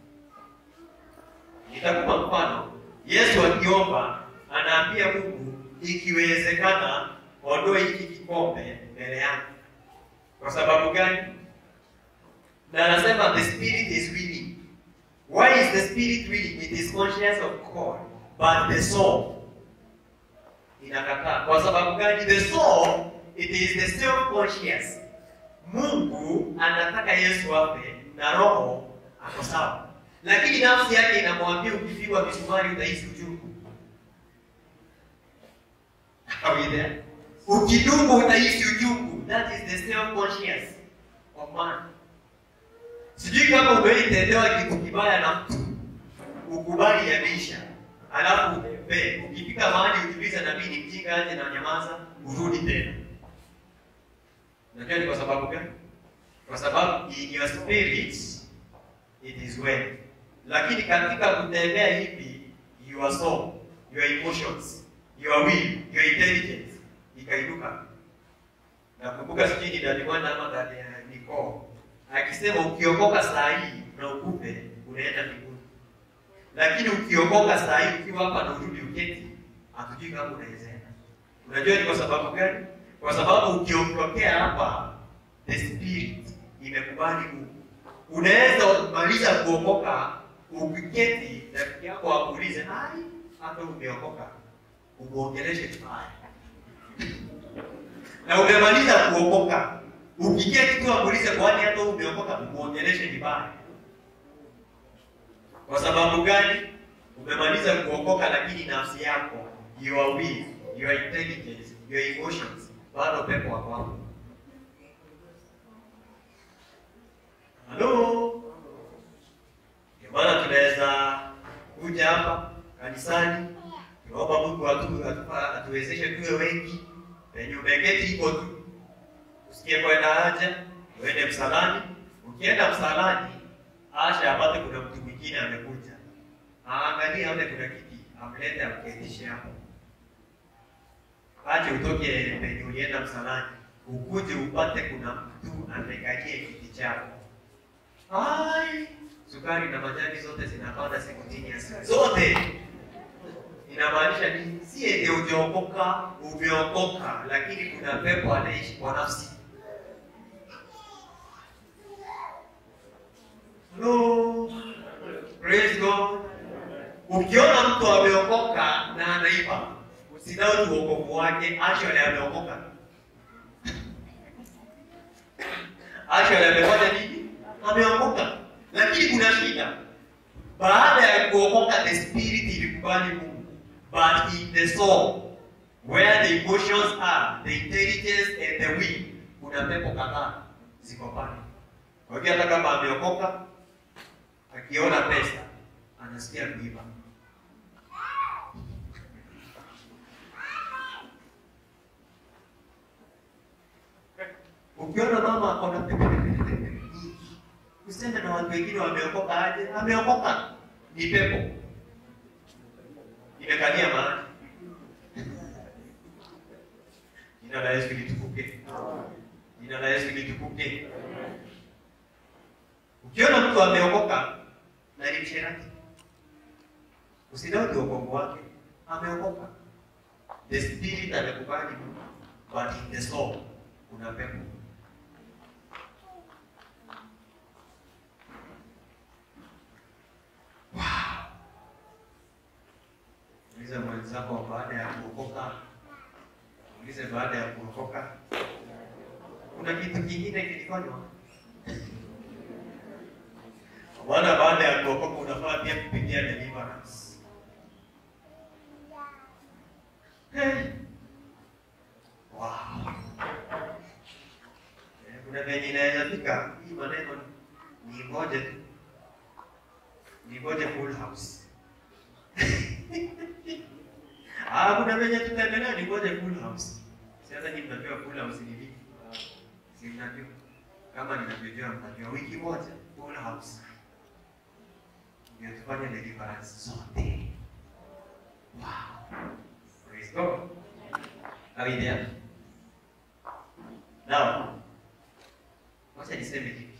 Nitakupa mfano. Yesu akiomba anaambia Mungu, ikiwezekana ondoe hiki kikombe mbele yangu. Kwa sababu gani? Na anasema the spirit is willing. Why is the spirit willing? It is conscious of God, but the soul inakataa. Kwa sababu gani? The soul it is the self conscious. Mungu anataka Yesu afe na roho ako sawa lakini nafsi yake inamwambia ukipigwa misumari utahisi uchungu. Are we there? Ukidungwa utahisi uchungu. That is the self conscious of man. Sijui kama umeitendewa kitu kibaya na mtu ukubali yameisha, alafu pe ukifika mahali ujiulize, na mimi ni mjinga aje na nyamaza, urudi tena. Najua ni kwa sababu gani? Kwa sababu in your spirit it is well lakini katika kutembea hivi your soul, your emotions, your will, your intelligence ikainuka. Nakumbuka sijui ni dadi mwana ama dadi ya Niko akisema ukiokoka saa hii na ukufe unaenda mbinguni, lakini ukiokoka saa hii ukiwa hapa na urudi uketi, hatujui kama unaweza enda. Unajua ni kwa sababu gani? Kwa sababu ukiondokea hapa, the spirit imekubali Mungu. Unaweza maliza kuokoka ukiketi rafiki yako akuulize, ai, hata umeokoka, umuongeleshe vibaya na umemaliza kuokoka, ukiketi tu akuulize, kwani hata umeokoka, umuongeleshe vibaya. Kwa sababu gani? Umemaliza kuokoka, lakini nafsi yako, your will, your intelligence, your emotions, bado pepo wako hapo. Halo? Ndio maana tunaweza kuja hapa kanisani, tunaomba Mungu atu, atupa, atuwezeshe tuwe wengi, penye umeketi iko tu, usikie kwenda haja, uende msalani. Ukienda msalani, asha apate kuna mtu mwingine amekuja, aangalie aone kuna kiti, amlete amketishe hapo, aje utoke penye ulienda msalani, ukuje upate kuna mtu amekalie kiti chako. Ai, sukari na majani zote zinapanda siku chini ya siku zote. Inamaanisha nini? Si eti hujaokoka, umeokoka, lakini kuna pepo anaishi kwa nafsi. Hello. Praise God. Ukiona mtu ameokoka na anaiba, usidhani uokovu wake, actually ameokoka. Actually amefanya nini? Ameokoka. Lakini kuna shida. baada ya kuokoka the spirit ilikubali mungu but in the soul where the emotions are the intelligence and the will kuna pepo kadhaa ziko pale kwa hivyo hata kama ameokoka akiona pesa anasikia kuiba ukiona mama akona pepe pepe pepe nyingi usende na watu wengine wameokoka aje ameokoka ni pepo imekalia mahali jina la yesu litukuke jina la yesu litukuke ukiona mtu ameokoka na ni msherati usidauti wokovu wake ameokoka the spirit amekubali but in the soul kuna pepo ulize mwenzako baada ya kuokoka ulize baada ya kuokoka kuna kitu kingine kilifanywa maana baada ya kuokoka unafaa pia kupitia deliverance hey. wow. Eh, kuna venye inaweza fika hii maneno ni ngoje tu ni ngoje full house Ah, kuna venye tutaendelea ni ngoje full house. Si hata nyinyi mnajua full house ni vipi? Si mnajua? Kama ninavyojua mnajua wiki moja full house. Ndio tufanye deliverance zote. Wow. Praise God. Are we there? Now, wacha niseme hivi.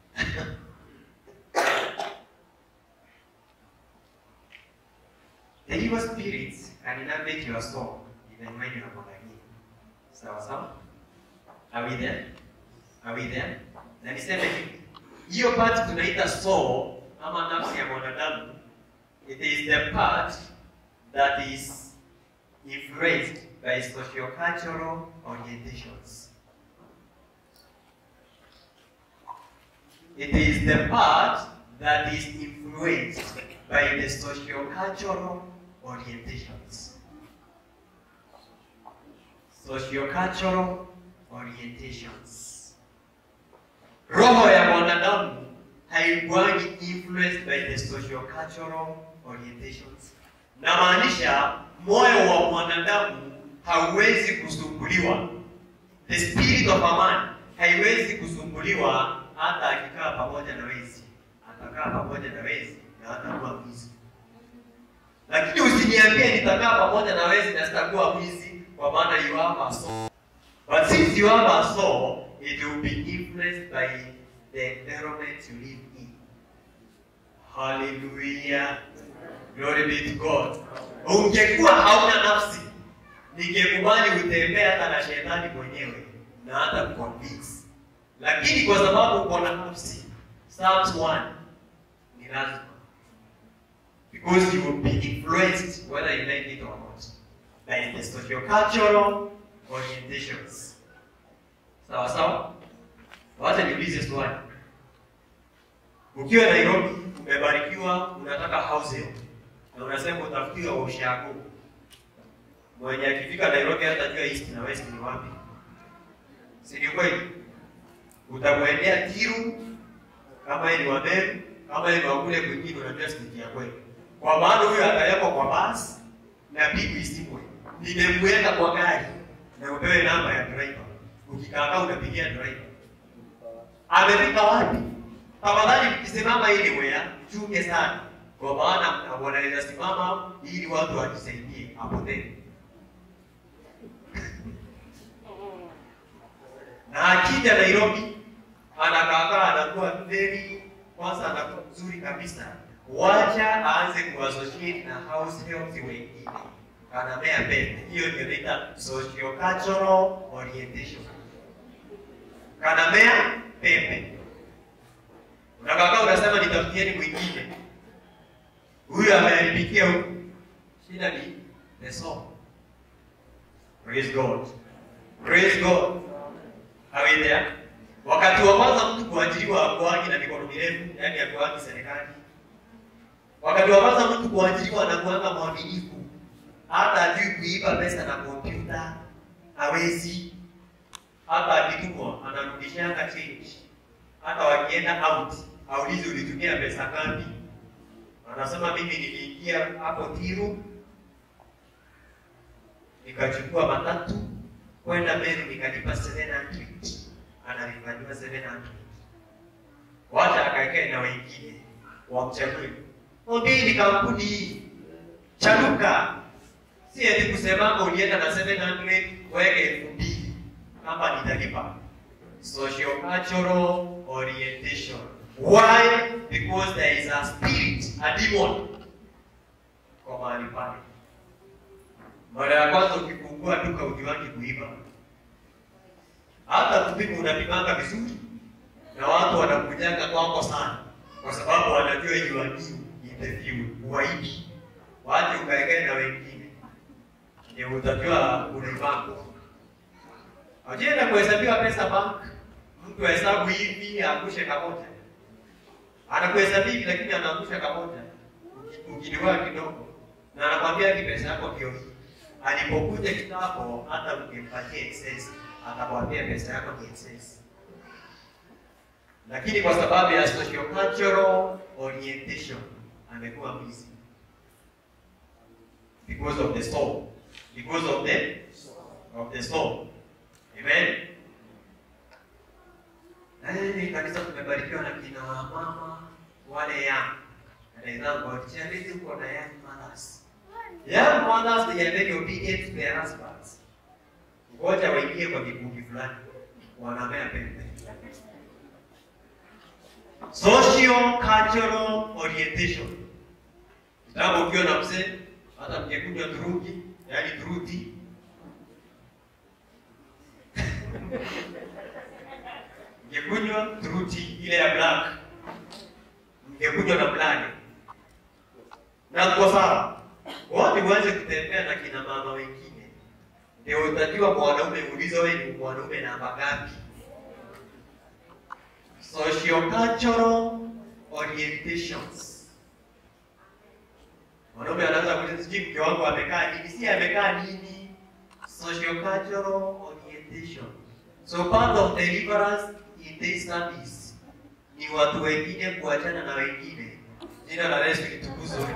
The evil spirits can inhabit your soul even when you are born again. Sawa sawa? Are we there? Are we there? Na niseme hivi. Hiyo part tunaita soul ama nafsi ya mwanadamu. It is the part that is influenced by socio-cultural orientations. It is the part that is influenced by the socio-cultural orientations. Socio-cultural orientations. Roho ya mwanadamu haikuangi influenced by the socio-cultural orientations. Namaanisha moyo wa mwanadamu hauwezi kusumbuliwa. The spirit of a man haiwezi kusumbuliwa hata akikaa pamoja na wezi. Atakaa pamoja na wezi na hatakuwa mwizi. Lakini usiniambie nitakaa pamoja na wezi na sitakuwa mwizi, kwa maana you have a soul. But since you have a soul, it will be influenced by the environment you live in. Hallelujah. Glory be to God. Ungekuwa hauna nafsi, ningekubali utembee hata na shetani mwenyewe na hata kuconvince. Lakini kwa sababu uko na nafsi, Psalms 1 ni lazima. Because you will be influenced whether you like it or not by the socio-cultural orientations. Sawa sawa? Wacha niulize swali. Ukiwa Nairobi, umebarikiwa, unataka house hiyo na unasema utafutiwa ushago. Mwenye akifika Nairobi hatajua east na west ni wapi. Si ni kweli? Utamwendea Kiru kama yeye ni wa Meru, kama yeye ni wa kule kwingine, unajua siti ya kweli. Kwa maana huyo atawekwa kwa basi na pigu isimwe. Nimemweka kwa gari na upewe namba ya driver. Ukikaa unapigia driver. Amefika wapi? Tafadhali mkisimama ili wea, chunge sana. Kwa maana wanaweza simama ili watu wajisaidie apotee. na akija Nairobi anakaakaa anakuwa very kwanza anakuwa mzuri kabisa. Wacha aanze kuassociate na house helps wengine, anamea pepe. Hiyo ndio inaita socio-cultural orientation. Kanamea pepe. Unakakaa unasema nitafutieni mwingine, huyu ameharibikia huku. Shida ni the soul. Praise God. Praise God. Are we there? Wakati wa kwanza mtu kuajiriwa hakuangi na mikono mirefu, yani hakuangi serikali. Wakati wa kwanza mtu kuajiriwa anakuanga mwaminifu, hata ajui kuiba pesa na kompyuta hawezi, hata akitumwa anarudishanga change. Hata wakienda out aulizi ulitumia pesa ngapi, anasema mimi niliingia hapo Tiru nikachukua matatu kwenda Meru nikalipa 700 analipandiwa 700 wacha akaekae na wengine wamchague mwambie ni kampuni hii chanuka si eti kusemanga ulienda na 700 weke elfu mbili hapa nitalipa social cultural orientation why because there is a spirit a demon kwa mahali pale mara ya kwanza ukifungua duka ujiwangi kuiba hata kupima unapimanga vizuri na watu wanakujanga kwako sana kwa sababu wanajua you are new in the field uwaibi waje ukaekee na wengine ndio utajua unaibanga Ajienda kuhesabiwa pesa bank, mtu ahesabu hivi aangushe kamoja, anakuhesabia hivi lakini anaangusha kamoja, ukiliwa kidogo, na anakwambia hadi pesa yako ndio hii. Alipokuja kitambo, hata ukimpatia excess, atakwambia pesa yako ni excess, lakini kwa sababu ya social cultural orientation amekuwa mwizi because of the soul, because of the of the soul. Amen. Na hili kanisa tumebarikiwa na kina mama wale young. And I thank God. Charity uko na young mothers. Young mothers they are very obedient to their husbands. Ngoja waingie kwa kikundi fulani. Wanamea pembe. Social cultural orientation. Kitabu ukiwa na mzee hata mngekunywa dhurugi, yaani dhuruti mngekunywa truti ile ya black, mngekunywa na blani na kwa sawa wote uanze kutembea na kina mama wengine, ndio utajua mwanaume ulizo wewe ni mwanaume namba ngapi. Socio-cultural orientations. Mwanaume anaanza kuuliza sijui mke wangu amekaa nini, si amekaa nini? Socio-cultural orientation. So part of deliverance in this service ni watu wengine kuachana na wengine. Jina la Yesu litukuzwe.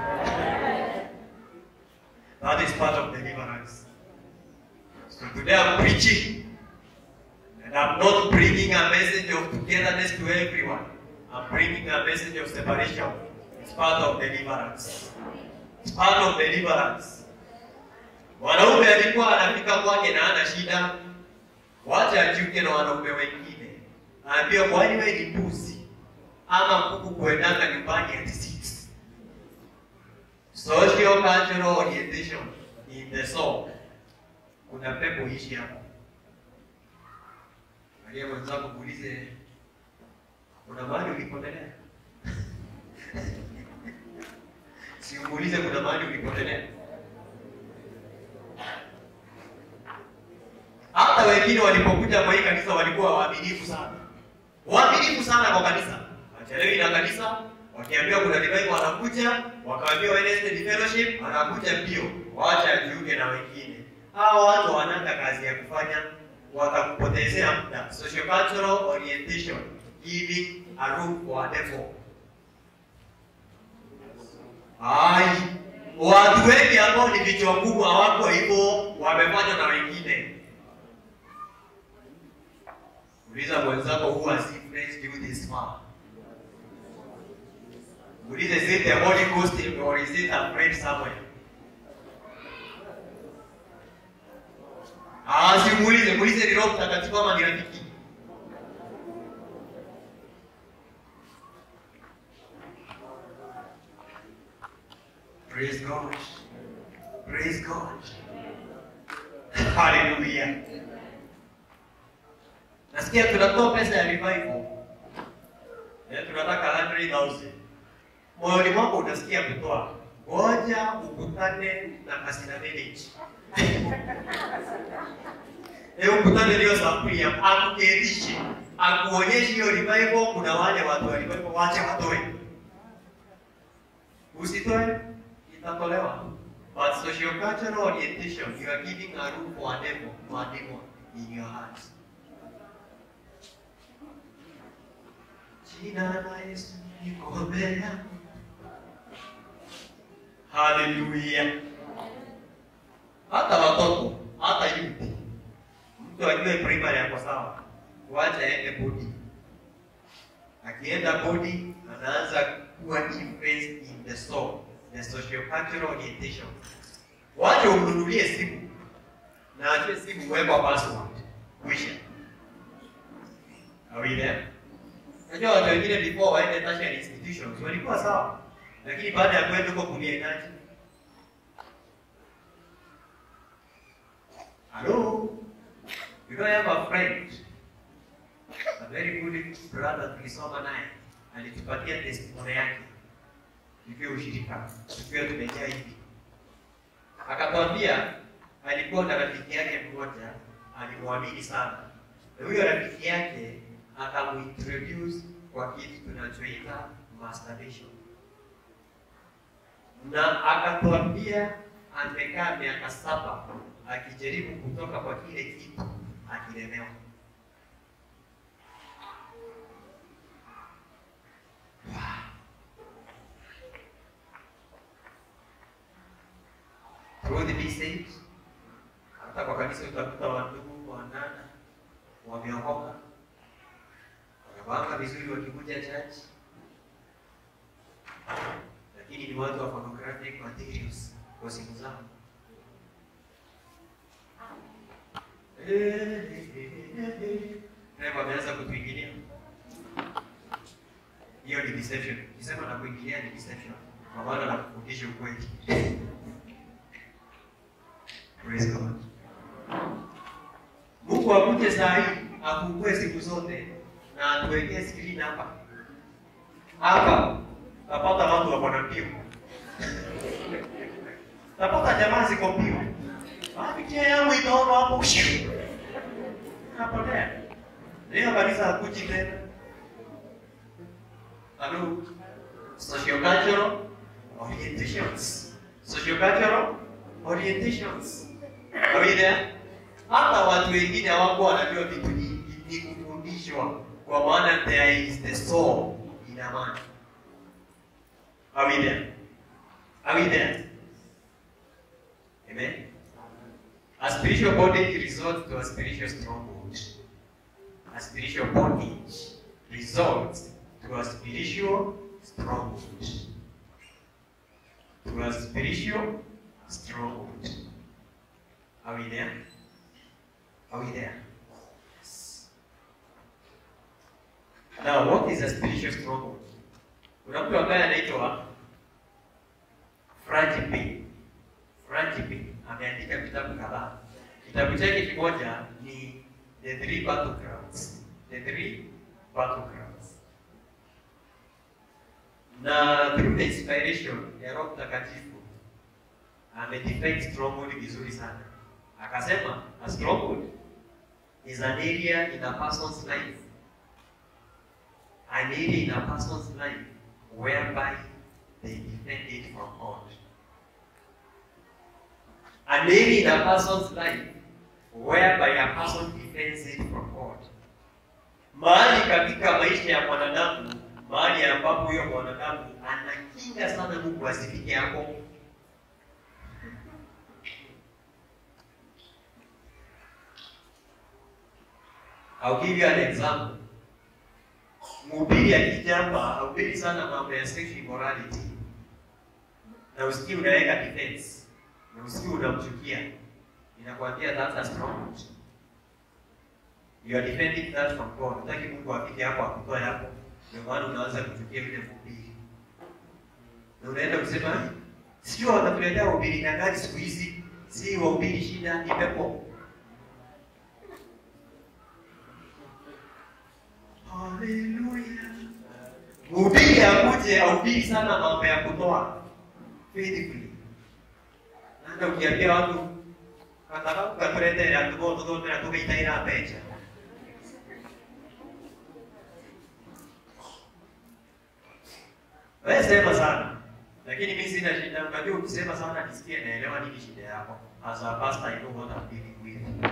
That is part of deliverance. So today I'm preaching and I'm not bringing a message of togetherness to everyone. I'm bringing a message of separation. It's part of deliverance. It's part of deliverance. Mwanaume alikuwa anafika kwake na ana shida, wacha ajiunge na wanaume wengine, aambie kwani wewe ni mbuzi ama kuku kuendanga nyumbani at six. Social cultural orientation in the soul. Kuna pepo ishi hapo. Angalia mwenzako muulize, kuna mahali ulipotelea? si umuulize kuna mahali ulipotelea. Hata wengine walipokuja kwa hii kanisa walikuwa waaminifu sana, waaminifu sana kwa kanisa, wachelewi na kanisa. Wakiambiwa kuna revival wanakuja, wakaambiwa Wednesday ni fellowship, anakuja mbio, waacha ajiunge na wengine. Hawa watu wananga kazi ya kufanya, watakupotezea muda. Social cultural orientation, giving a room for a devil. Ai, watu wengi ambao ni vichwa ngumu hawako hivyo, wamefanywa na wengine. Uliza mwenzako who has influenced you this far. Ulize is it the Holy Ghost or is it a friend somewhere? Ah, si muulize, muulize ni Roho Mtakatifu ama ni rafiki. Praise God. Praise God. Hallelujah. Nasikia tunatoa pesa ya revival. Eh, tunataka 100,000. Moyoni mwako unasikia kutoa. Ngoja ukutane na Kasina Village. Eh, ukutane ndio sampuli ya akuketishe. Akuonyeshe hiyo revival kuna wale watu wa revival wache watoe. Usitoe, itatolewa. But social cultural orientation, you are giving a room for a devil, for a demon in your heart. Jina la Yesu liko mbele yangu. Haleluya. Hata watoto, hata youth. Mtu ajue primary yako sawa. Wacha aende bodi. Akienda bodi anaanza kuwa influenced in the soul, the social cultural orientation. Wacha umnunulie simu na achie simu wekwa password. Kwisha. Are we there? Unajua watu wengine before waende tertiary institutions walikuwa sawa, lakini baada ya kwenda huko kuliendaje? Hello? You don't have a friend. A very good brother tulisoma naye alitupatia testimony yake tukiwa ushirika tukiwa tumejaa hivi, akatwambia alikuwa na rafiki yake mmoja alimwamini sana, na huyo rafiki yake akamuintroduce kwa kitu tunachoita masturbation, na akatwambia amekaa miaka saba akijaribu kutoka kwa kile kitu akilemewa. Truth be said, hata kwa kanisa utakuta wandugu wanana wameokoka wamepanga vizuri wakikuja church, lakini ni watu wa pornographic materials kwa simu zao. Naye wameanza kutuingilia. Hiyo ni deception. Kisema na kuingilia ni deception. Kwa maana na kufundisha ukweli. Praise God. Mungu akuje saa hii afungue siku zote na atuwekee screen hapa. Hapa tapata watu wako na mbio. Tapata jamaa ziko mbio. Picha yangu itaona hapo shiu. Napotea. Leo kanisa hakuji tena. Hello. Sociocultural orientations. Sociocultural orientations. Are we there? Hata watu wengine hawako wanajua vitu ni, ni kufundishwa kwa maana there is the soul in a man. Are we there? Are we there? Amen. A spiritual bondage results to a spiritual stronghold. A spiritual bondage results to a spiritual stronghold. To a spiritual stronghold. Are we there? Are we there? Yes. Now, what is a spiritual stronghold? Kuna mtu ambaye anaitwa Frank P. Frank P. ameandika vitabu kadhaa. Kitabu chake kimoja ni The Three Battlegrounds. The Three Battlegrounds. Na through the inspiration ya Roho Mtakatifu amedefine stronghold vizuri sana. Akasema a stronghold is an area in a person's life. An area in a person's life whereby they defend it from God. An area in a person's life whereby a person defends it from God. Mahali katika maisha ya mwanadamu, mahali ambapo huyo mwanadamu anakinga sana Mungu asifike hapo. I'll give you an example. Mhubiri akija hapa hahubiri sana mambo ya sexual immorality, na usikii unaweka defense na usikii unamchukia, inakwambia that's a stronghold. You are defending that from God. Unataki Mungu afike hapo akutoe hapo, ndio maana unaanza kuchukia yule mhubiri, na unaenda kusema sio watatuletea uhubiri na gani siku hizi, si wahubiri shida, ni pepo. Haleluya. Mhubiri akuje ahubiri sana mambo ya kutoa faithfully. Nanda ukiambia watu kataka ukatuletea tuko tuko tukaitaira pecha. Wewe sema sana. Lakini Lakini mimi sina shida. Unajua ukisema sana nisikie naelewa nini shida yako. As a pastor I know what I'm dealing with.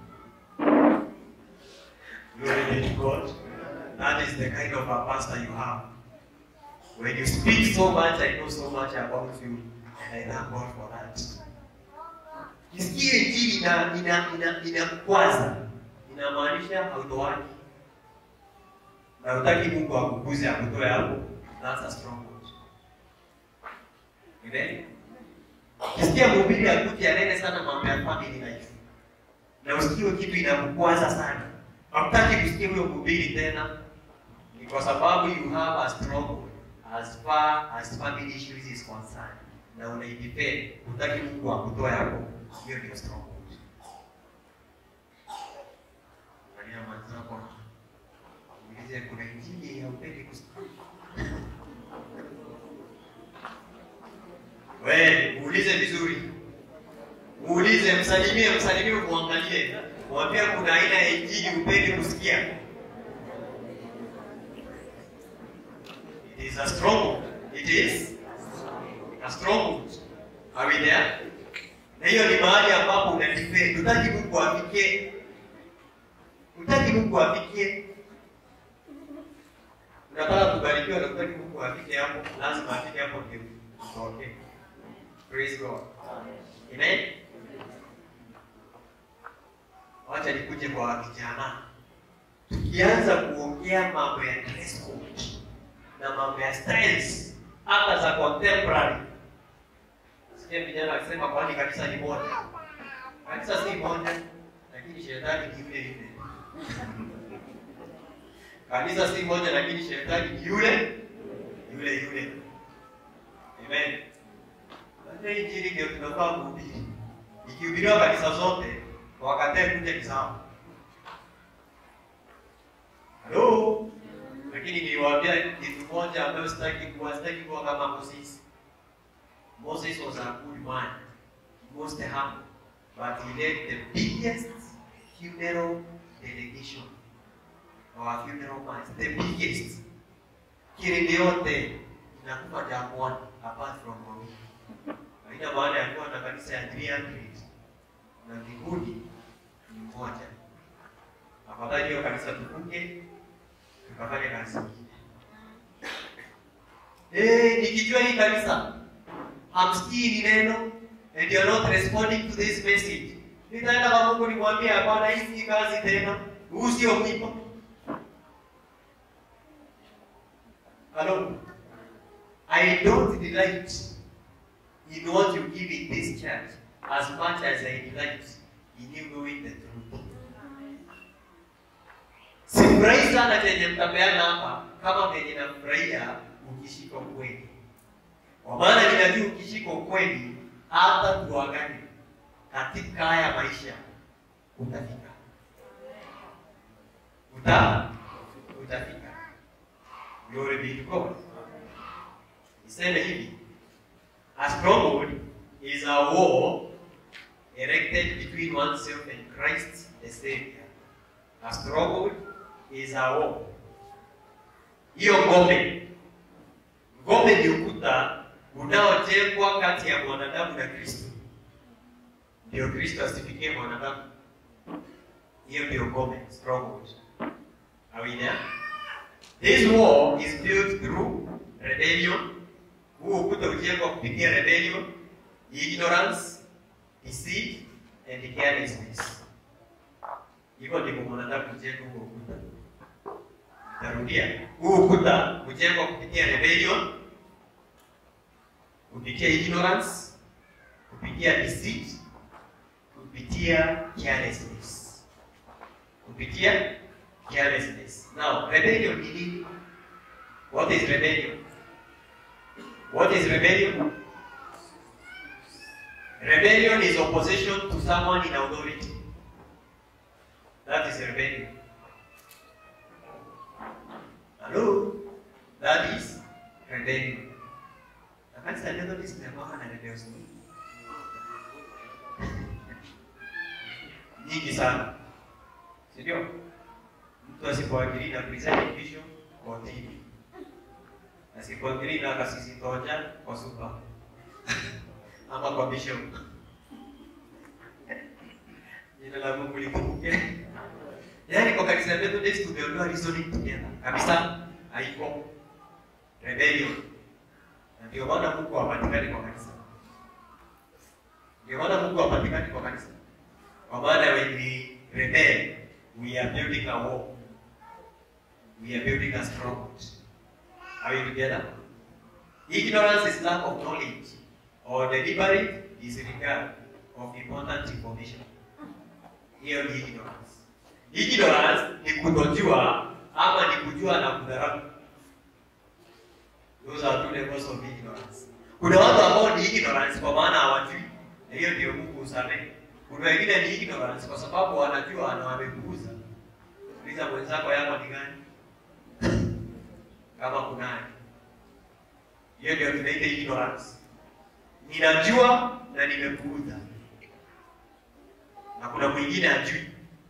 Glory be to God. That is the kind of a pastor you have. When you speak so much, I know so much about you, and I thank God for that. Kisikie injili ina ina ina inakwaza, inamaanisha hautoani na utaki Mungu akukuze akutoe hapo. That's a strong word. Amen. Kisikia mhubiri akuti anene sana mambo ya family life, na usikiwe kitu inakukwaza sana, hakutaki kusikia huyo mhubiri tena, ni kwa sababu you have a strong word as far as family issues is concerned, na unaidefend, hutaki Mungu akutoe hapo. Hiyo ndio strong word. Angalia mwenzako, muulize kuna injili haupendi kusikia. Wewe muulize vizuri, muulize, msalimie, msalimie, muangalie, mwambie kuna aina ya injili upendi kusikia. It is a strong. It is a strong. Are we there? Na hiyo ni mahali ambapo unadefend. Utaki Mungu afikie. Utaki Mungu afikie. Unataka kubarikiwa na utaki Mungu afike hapo, lazima afike hapo ndio utoke. Praise God. Amen. Wacha nikuje kwa vijana. Tukianza kuongea mambo ya dress code na mambo ya styles hata za contemporary. Sikia vijana wakisema kwani kanisa ni moja. Kanisa si moja, lakini shetani ni yule yule. Kanisa si moja, lakini shetani ni yule yule yule. Amen. Ndio injili ndio tunafaa kuhubiri. Ikihubiriwa kanisa zote, wakatae kuja ni sawa. Hello? lakini niliwaambia kitu moja ambayo sitaki kuwa sitaki kuwa kama Moses. Moses was a good man, most humble, but he led the biggest funeral delegation or funeral mass, the biggest. Kirindi yote inakufa jangwani apart from Mogi. Haina maana ya kuwa na kanisa ya 300 na mbinguni ni moja. Afadhali hiyo kanisa tukuke tukafanya kazi nyingine. Eh, nikijua hii kanisa hamsikii ni neno and you are not responding to this message, nitaenda kwa Mungu nimwambie, hapana, hii si kazi tena, huu sio mwiba. Hello, I don't delight in what you give in this church as much as I delight in you knowing the truth. Sifurahi sana chenye mtapeana hapa kama venye nafurahia ukishika ukweli, kwa maana ninajua ukishika ukweli, hata tuagane katika haya maisha utafika, uta utafika. Glory be to God. Niseme hivi, a stronghold is a wall erected between oneself and Christ the Savior. A stronghold is a wall. Hiyo ngome, ngome ni ukuta unaojengwa kati ya mwanadamu na Kristo, ndio Kristo asifikie mwanadamu. Hiyo ndio ngome, stronghold. Are we there? This wall is built through rebellion. Huu ukuta ujengwa kupitia rebellion, ignorance, deceit and carelessness. Hivyo ndivyo mwanadamu hujenga huo ukuta. Narudia, huu ukuta hujengwa kupitia rebellion, kupitia ignorance, kupitia deceit, kupitia carelessness, kupitia carelessness. Now, rebellion ni nini? What is rebellion? What is rebellion? Rebellion is opposition to someone in authority. That is rebellion. Hello? That is rebellion. Na kanisa leo ndio tunakwama na rebellion. Nyingi sana. Si ndio? Mtu asipoajiri na present vision kwa TV. asikuangalie na akasisitoja kwa supa ama kwa bishop. Jina la Mungu likumbuke. Yaani kwa kanisa letu Days tumeondoa reasoning together. Kabisa haiko rebellion. Na ndio maana Mungu hapatikani kwa kanisa. Ndio maana Mungu hapatikani kwa kanisa. Kwa maana when we rebel, we are building a wall. We are building a stronghold. Are we together? Ignorance is lack of knowledge or deliberate disregard of important information. Hiyo ni ignorance. Ignorance ni kutojua ama ni kujua na kudharau. Those are two levels of ignorance. Kuna watu ambao ni ignorance kwa maana hawajui, na hiyo ndio Mungu usamehe. Kuna wengine ni ignorance kwa sababu wanajua na wamepuuza. Uliza mwenzako yako ni gani? Kama kunaye. Hiyo ndio tunaita ignorance. Ninajua na nimepuuza. Na kuna mwingine ajui.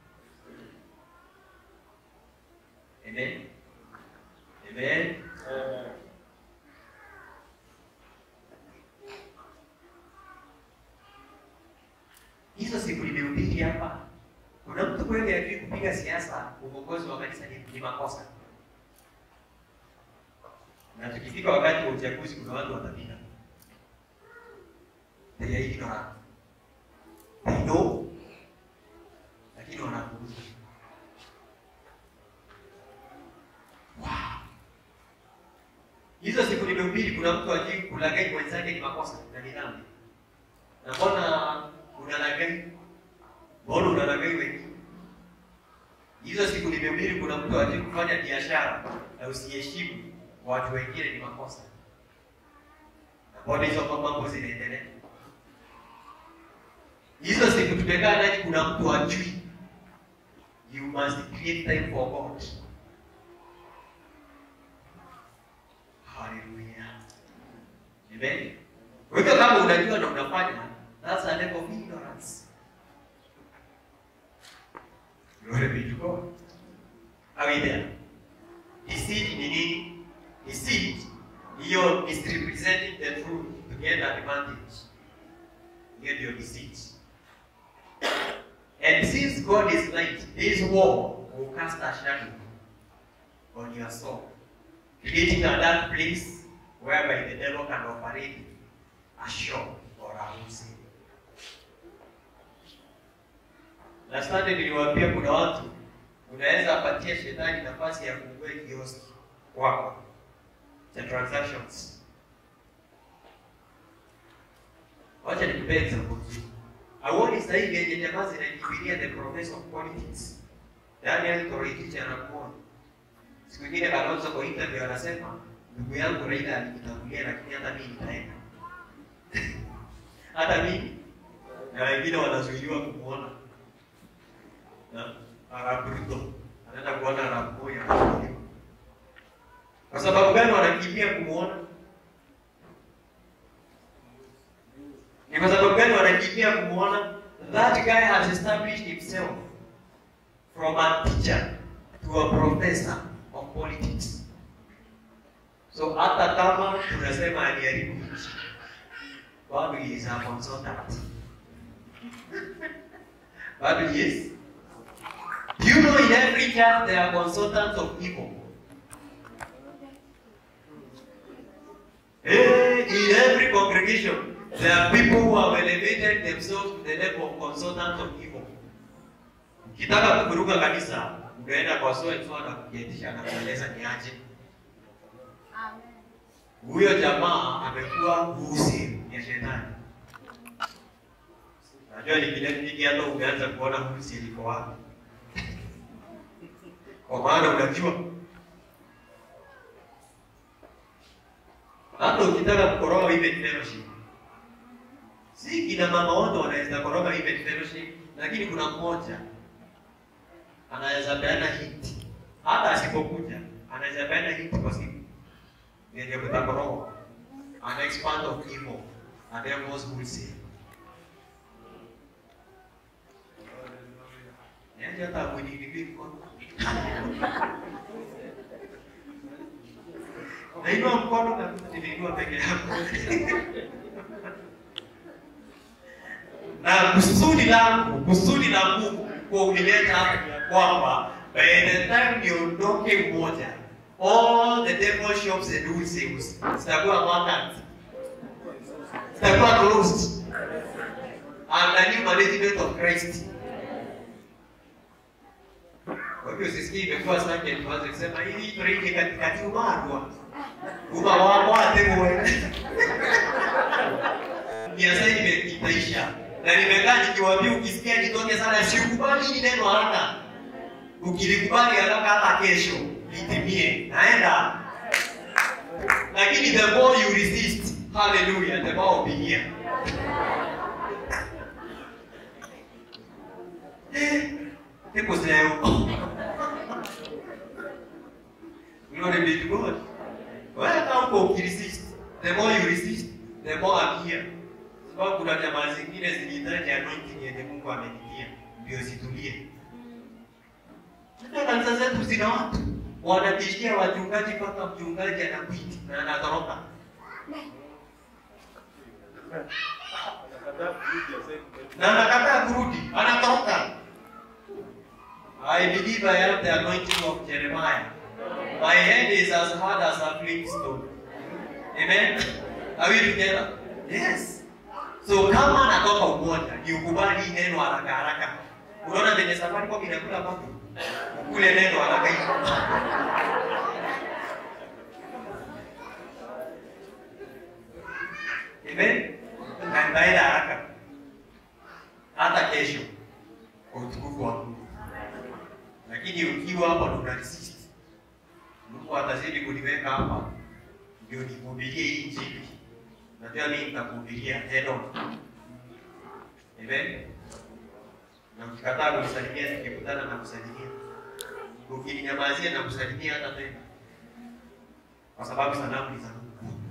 Amen. Amen. Hizo siku nimehubiri hapa. Kuna mtu kweli ajui kupiga siasa, uongozi wa kanisa ni, ni makosa. Na tukifika wakati wa uchaguzi kuna watu watapita. They are ignorant. They know, lakini wanapuuza. Wow. Hizo siku nimehubiri, kuna mtu ajui kulaghai mwenzake ni makosa na ni dhambi. Na mbona unalaghai? Mbona unalaghai wengine? Hizo siku nimehubiri, kuna mtu ajui kufanya biashara na usiheshimu watu wengine ni makosa. Na mbona hizo mambo zinaendelea? Hizo siku tumekaa ndani, kuna mtu ajui. You must create time for God. Hallelujah. Amen. Kwa hivyo kama unajua na unafanya, that's a level of ignorance. Glory be to God. Are we there? Deceit ni nini? Deceit hiyo is representing the truth to get advantage. Hiyo ndio deceit. And since God is light, his wall will cast a shadow on your soul, creating a dark place whereby the devil can operate a show or a house. Na Sunday niliwaambia kuna watu unaweza apatia shetani nafasi ya kufungua kioski kwako cha transactions. Wacha nikupee example nzuri. Auoni sasa hivi yenye jamaa zinakimbilia the professor of politics. Daniel Toroitich anakuona. Siku nyingine Kalonzo kwa interview anasema ndugu yangu Raila alinitangulia lakini hata mimi nitaenda. hata mimi na wengine wanazuiliwa kumuona. Na Arab Ruto anaenda kuona Arab Moi anazuiliwa. Kwa sababu gani wanakimbia kumuona? Ni kwa sababu gani wanakimbia kumuona? That guy has established himself from a teacher to a professor of politics. So hata kama tunasema aliharibu nchi, bado he is a consultant. bado he is. Do you know in every church there are consultants of evil? Hey, in every congregation, there are people who have elevated themselves to the level of consultants of evil. Ukitaka kuvuruga kanisa, unaenda kwa so and so na kujetisha na kueleza ni aje. Huyo jamaa amekuwa husi ya shetani. Najua nikilefiki hata umeanza kuona husi iliko wapi. Kwa maana unajua hata ukitaka kukoroga women fellowship, si kina mama wote wanaweza koroga women fellowship, lakini kuna mmoja anaweza peana hint, hata asipokuja anaweza peana hint kwa siku yenye kutakoroga, ana expand of evil and devils will say Yaani hata mwinilivi mkono nainua mkono kabisa, nimeinua peke yangu na kusudi langu, kusudi la Mungu kwa unileta hapa ni ya kwamba by the time niondoke mmoja, all the devil shops and wholesales zitakuwa vacant, zitakuwa closed under new management of Christ. Kwa hivyo sisi imekuwa sasa tuanze kusema hii tuingie katikati umarwa uma wako atewe biashara ime- itaisha na nimekaa nikiwaambia ukisikia nitoke sana sikubali hili neno haraka ukilikubali haraka hata kesho litimie naenda lakini the more you resist hallelujah the more will be here Eh, hebu leo glory be to God wewe kama uko ukiresist the more you resist the more I'm here sababu kuna jamaa zingine zilihitaji anointing yenye Mungu amenitia ndio zitulie. Hata kanisa zetu zina watu wanatishia wachungaji mpaka mchungaji anakwiti na anatoroka. Na anakataa kurudi, anatoroka. I believe I have the anointing of Jeremiah. My head is as hard as a flintstone. Amen. Are we together? Yes. So kama anatoka umoja, ni ukubali hii neno haraka haraka. Unaona venye safari kwa inakula papo. Ukule neno haraka hivi. Amen. Na nitaenda haraka. Hata kesho. Kwa utukufu wa Mungu. Lakini ukiwa hapa na una resist. Mungu atazidi kuniweka hapa ndio nihubirie hii injili. Najua mimi nitakuhubiria head on. Amen. Na ukikataa kunisalimia nikikutana na kusalimia. Ukininyamazia na kusalimia hata tena. Kwa sababu salamu ni za Mungu.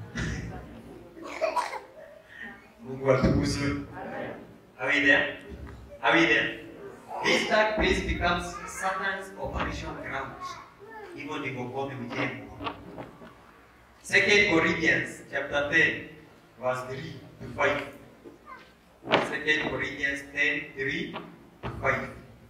Mungu atukuzwe. Are we there? Are we there? This dark place becomes Satan's operation ground. Hivyo ndivyo ngome hujengwa. Second Corinthians chapter 10 verse 3 to 5. Second Corinthians 10, 3 to 5.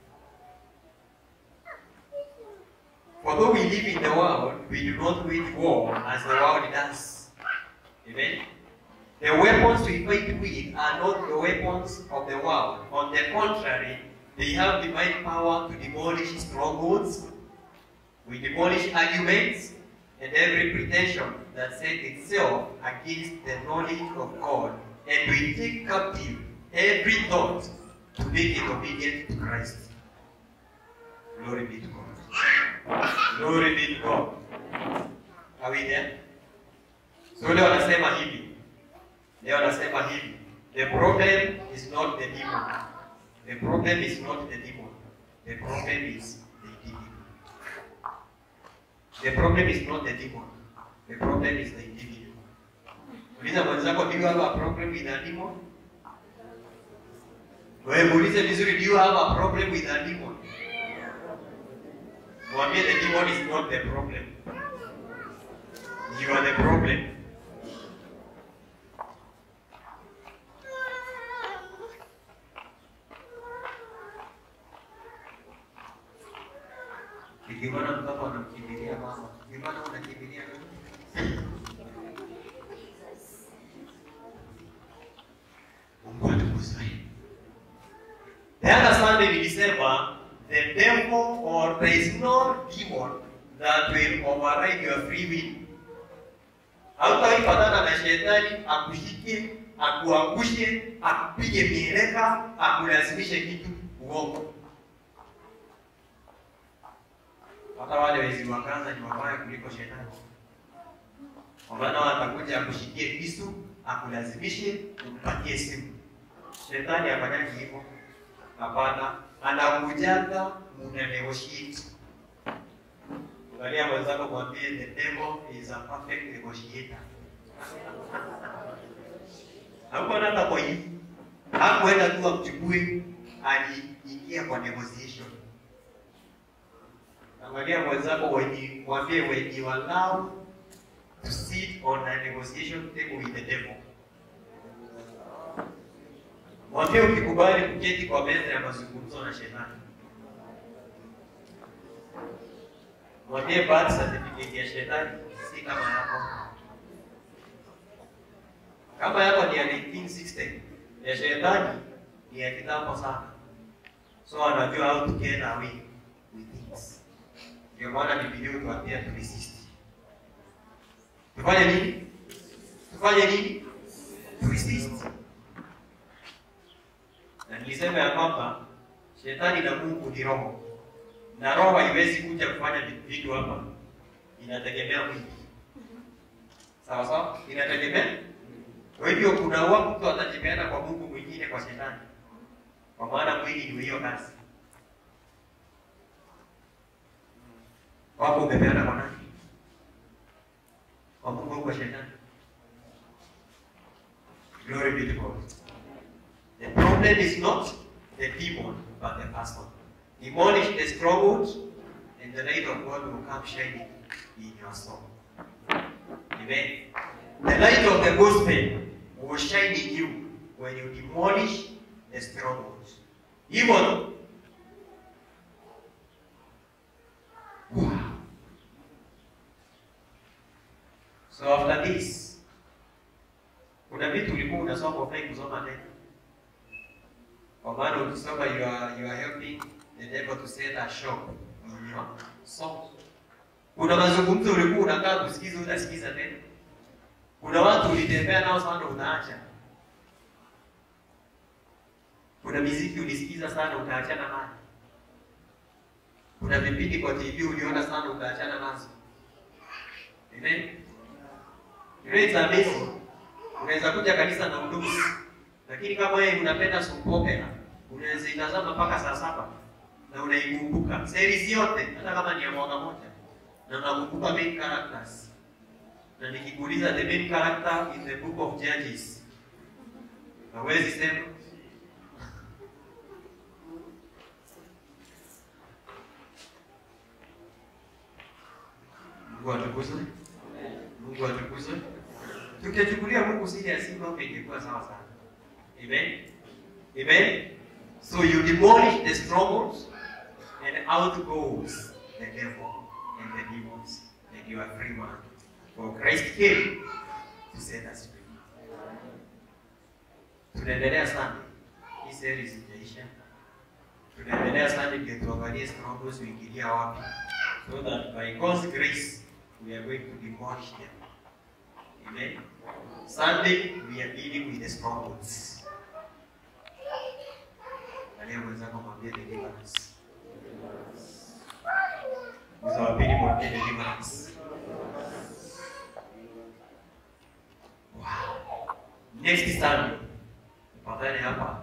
For though we live in the world, we do not wage war as the world does. Amen. The weapons we fight with are not the weapons of the world. On the contrary, they have divine power to demolish strongholds. We demolish arguments and every pretension that set itself against the knowledge of God, and we take captive every thought to make it obedient to Christ. Glory be to God. Glory be to God. Are we there? So leo anasema hivi. Leo anasema hivi. The problem is not the demon. The problem is not the demon. The problem is the individual. The problem is not the demon. The problem is the individual. Uliza mwenzako, do you have a problem with a demon? Wewe muulize vizuri, do you have a problem with a demon? Mwambie the demon is not the problem. You are the problem. Nikiona mtoto anamkimbilia mama, nikiona unakimbilia mama. Mungu atukuzwe. The other Sunday nilisema the devil or there is no demon that will override your free will. Hautaipatana na shetani akushike, akuangushe, akupige mieleka, akulazimishe kitu uongo. Hata wale wezi wa Gaza ni wabaya kuliko shetani. Kwa maana watakuja akushikie kisu, akulazimishe, umpatie simu. Shetani hafanyaji hivyo. Hapana, anakujaga muna negotiate. Angalia mwenzako mwambie the devil is a perfect negotiator. Hakuwa hata kwa hivi. Hakuenda tu amchukue, aliingia kwa negotiation. Angalia mwenzako wenye mwambie wenye walao to sit on a negotiation table with the devil. Mwambie ukikubali kuketi kwa meza ya mazungumzo na shetani. Mwambie birth certificate ya shetani si kama yako. Kama yako ni ya 1960, ya shetani ni ya kitambo sana. So anajua how to get away with things. Ndio maana Biblia hutuambia tu resist. Tufanye nini? Tufanye nini? To resist. Na nilisema ya kwamba shetani na Mungu ni roho, na roho haiwezi kuja kufanya vitu hapa, inategemea mwili. Sawa sawa, inategemea. Kwa hivyo kuna wa mtu atajipeana kwa Mungu mwingine, kwa shetani, kwa maana mwili ni hiyo kazi. Wako umepeana kwa nani? Kwa Mungu au kwa shetani? Glory be to God. The problem is not the demon, but the person. Demolish the stronghold, and the light of God will come shining in your soul. Amen. The light of the gospel will shine in you when you demolish the strongholds. Hivyo Wow. So after this, kuna vitu ulikuwa unasoma ufai kusoma tena, kwa maana ukisoma you are, you are helping the devil to set a shop in your soul. Kuna mazungumzo ulikuwa unakaa kusikiza, utasikiza tena. Kuna watu ulitembea nao sana, unaacha. Kuna miziki ulisikiza sana, utaachana nayo. Kuna vipindi kwa TV uliona sana, utaachana nazo. Amen. You know, it's amazing. Unaweza kuja kanisa na udusi, lakini kama wewe unapenda soap opera, unaweza itazama mpaka saa saba na unaikumbuka series yote, hata kama ni ya mwaka moja, na unakumbuka main characters. Na nikikuuliza the main character in the book of Judges, hawezi sema Mungu atukuzwe. Mungu atukuzwe. Tukichukulia Mungu serious, mambo ingekuwa sawa sana. Amen. Amen. So you demolish the strongholds and out goes the devil and the demons and you are free man. For Christ came to set us free. Tunaendelea sana. Hii series ijaisha. Tunaendelea sana ndio tuangalie strongholds uingilia wapi. So that by God's grace we are going to demolish them. Amen. Sunday we are dealing with the strongholds. Angalia mwenzako mwambie deliverance. Mwezi wa pili mwambie deliverance. Wow. Next Sunday tupatane hapa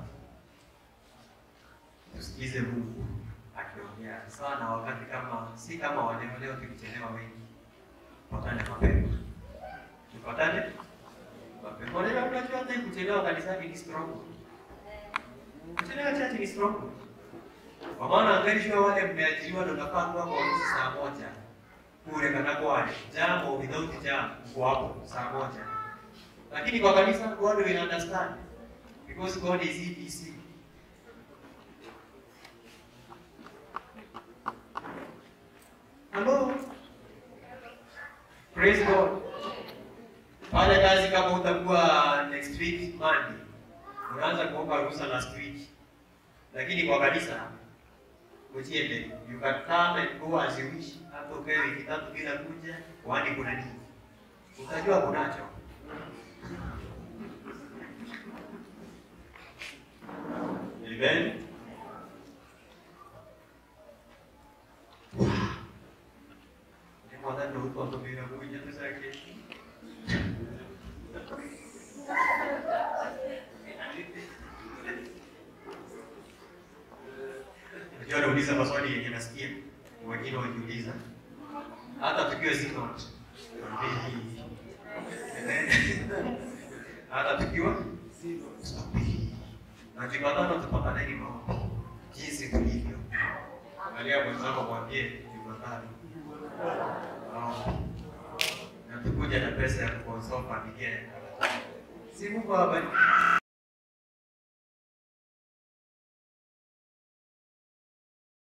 tusikize Mungu akiongea sana, wakati kama si kama waleo leo, tukichelewa wengi, tupatane mapema, tupatane mapema. Leo unajua hata kuchelewa kanisani ni strong, kuchelewa chache ni strong, kwa maana angalishwa wale mmeajiriwa ndio nafaa kuwa kwa ofisi saa moja kule kanako wale jam or without jam uko hapo saa moja, lakini kwa kanisa God will understand because God is EPC. Hello. Praise God. Fanya kazi kama utakuwa next week Monday. Unaanza kuomba ruhusa last week. Lakini kwa kanisa ujie mbele. You can come and go as you wish. Hata ukae wiki tatu bila kuja, kwani kuna nini? Utajua kunacho. Amen. Guardando un po' come la moglie di Sacchi. Unajua nauliza maswali yenye nasikia wengine wakiuliza, hata tukiwa single, hata tukiwa na Jumatano tupataneni maombi jinsi tulivyo. Angalia mwenzako mwambie Jumatano maombi. na tukuja na pesa ya kukonsoa familia. Si Mungu awabariki.